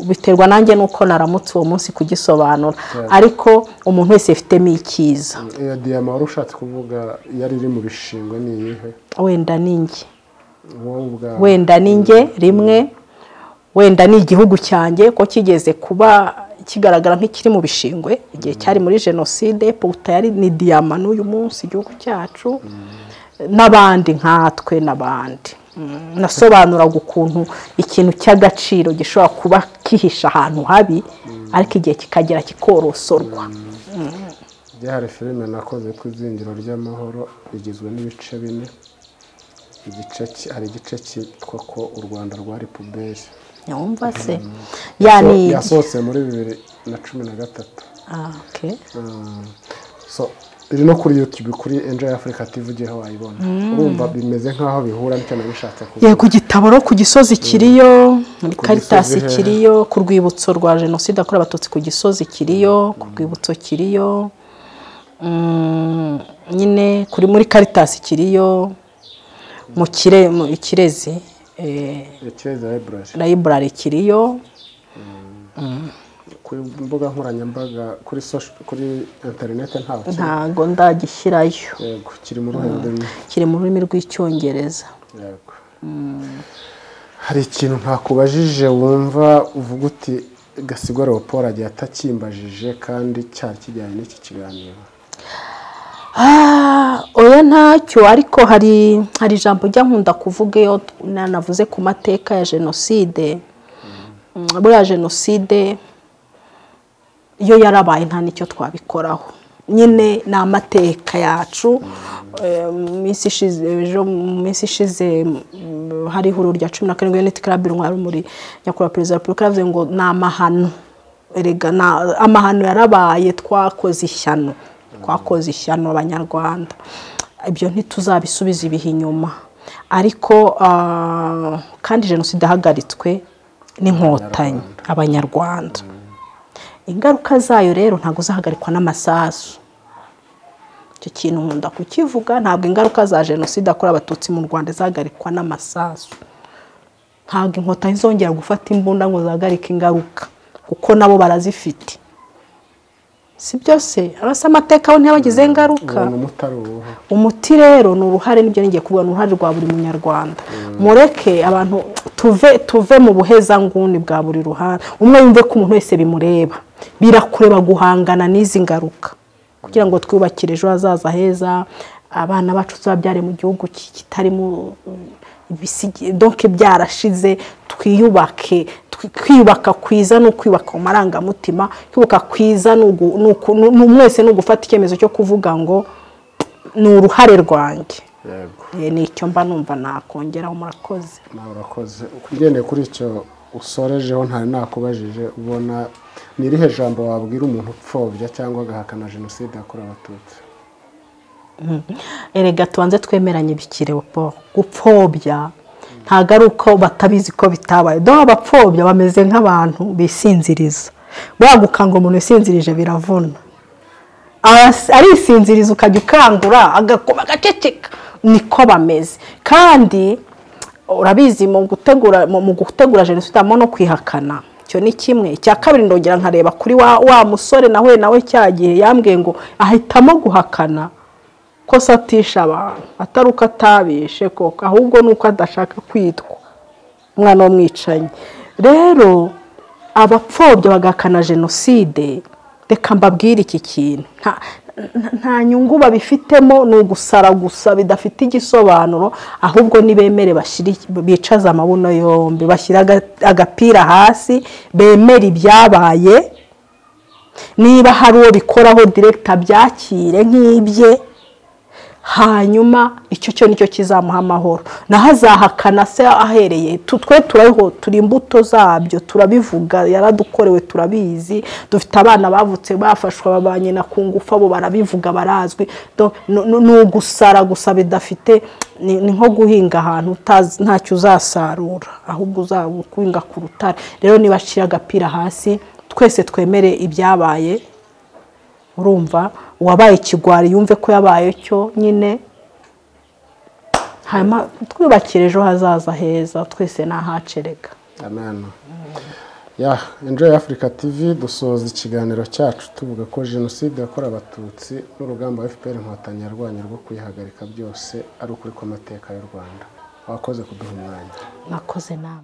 biterwa nanjye n'uko naramutse uwo munsi kugisobanura ariko umuntu wese yifitemo icyiza iyo diyama wari ushatse kuvuga yari iri mu bishingwe ni iyihe wenda ni nge wenda ni nge rimwe wenda ni igihugu cyanjye ko kigeze kuba kigaragara nk'ikiri mu bishingwe igihe cyari muri jenoside puta yari ni diyama n'uyu munsi igihugu cyacu n'abandi nkatwe n'abandi nasobanuraga ukuntu ikintu cy'agaciro gishobora kuba kihisha ahantu habi ariko igihe kikagera kikorosorwa hari filime nakoze ku izingiro ry'amahoro rigizwe n'ibice bine hari igice cyitwa ko u rwanda rwari puberi nyumva se yasohotse muri bibiri na cumi na gatatu iri no kuri yutube kuri enjoy afurika tivi ugiyeho wayibona urumva bimeze nk'aho bihura nicyo nabishatse kuvuga yego igitabo no ku gisozi kiriyo muri karitasi kiriyo ku rwibutso rwa jenoside yakorewe abatutsi ku gisozi kiriyo ku rwibutso kiriyo nyine kuri muri karitasi kiriyo mu kirezi layiburari kiriyo ku mbuga nkoranyambaga kuri kuri interineti ntabwo ntabwo ndagishyirayo yego kiri mu ruhande rumwe kiri mu rurimi rw'icyongereza hari ikintu ntakubajije wumva uvuga uti gasigwa leopold agiye atakimbajije kandi cyari kijyanye n'iki kiganiro oya ntacyo ariko hari hari ijambo ujya nkunda kuvuga iyo nanavuze ku mateka ya jenoside buriya jenoside iyo yarabaye nta n'icyo twabikoraho nyine ni amateka yacu ejo mu minsi ishize hari ihuriro rya cumi na karindwi yuniti karabe intwaro muri nyakubahwa perezida wa repubulika yavuze ngo ni amahano erega amahano yarabaye twakoze ishyano twakoze ishyano abanyarwanda ibyo ntituzabisubiza ibihe inyuma ariko kandi jenoside ihagaritswe n'inkotanyi abanyarwanda ingaruka zayo rero ntabwo zahagarikwa n'amasasu icyo kintu nkunda kukivuga ntabwo ingaruka za jenoside yakorewe abatutsi mu rwanda zahagarikwa n'amasasu ntabwo inkotanyi zongera gufata imbunda ngo zihagarike ingaruka kuko nabo barazifite si byose arasa amateka we ntiyabagizeho ingaruka umuti rero ni uruhare nibyo ngiye kuvuga ni uruhare rwa buri munyarwanda mureke abantu tuve tuve mu buhezanguni bwa buri ruhande umwe yumve ko umuntu wese bimureba birakureba guhangana n'izi ngaruka kugira ngo twubakire ejo hazaza heza abana bacu tubabyare mu gihugu kitarimo donke byarashize twiyubake kwiyubaka kwiza ni ukwiyubaka mu marangamutima kwiyubaka kwiza ni mwese ni ugufata icyemezo cyo kuvuga ngo ni uruhare rwanjye ni icyo mba numva nakongeraho murakoze murakoze ugendeye kuri icyo usorejeho ntari nakubajije ubona ni irihe jambo wabwira umuntu upfobya cyangwa agahakana jenoside yakorewe abatutsi erega tubanze twemeranye bikirewe po gupfobya ntabwo ari uko batabizi ko bitabaye dore abapfobya bameze nk'abantu bisinziriza buriya gukangura umuntu usinzirije biravuna arisinziriza ukajya ukangura agakoma agaceceka niko bameze kandi urabizi mu gutegura mu gutegura jenoside harimo no kwihakana icyo ni kimwe icya kabiri ndongera nkareba kuri wa musore nawe nawe cya gihe yambwiye ngo ahitamo guhakana ko se atisha abantu atari uko atabishe koko ahubwo ni uko adashaka kwitwa umwana w'umwicanyi rero abapfobya bagakana jenoside reka mbabwire iki kintu nta nyungu babifitemo ni ugusara gusa bidafite igisobanuro ahubwo nibemere bicaza amabuno yombi bashyira agapira hasi bemere ibyabaye niba hari uwo bikoraho direkita abyakire nk'ibye hanyuma icyo cyo nicyo kizamuha amahoro naho azahakana se ahereye twe turiho turi imbuto zabyo turabivuga yaradukorewe turabizi dufite abana bavutse bafashwe ba nyina ku ngufu abo barabivuga barazwi ni ugusara gusa bidafite ni nko guhinga ahantu ntacyo uzasarura ahubwo uzaba guhinga ku rutare rero niba ashyira agapira hasi twese twemere ibyabaye urumva uwabaye ikigwari yumve ko yabaye cyo nyine twubakire ejo hazaza heza twese nahacerega ya enjoy afurika tivi dusoza ikiganiro cyacu tuvuga ko jenoside yakorewe abatutsi n'urugamba fpr inkotanyi yarwanya rwo kuyihagarika byose ari ukuri kw'amateka y'u rwanda wakoze kuduha umwanya nakoze nama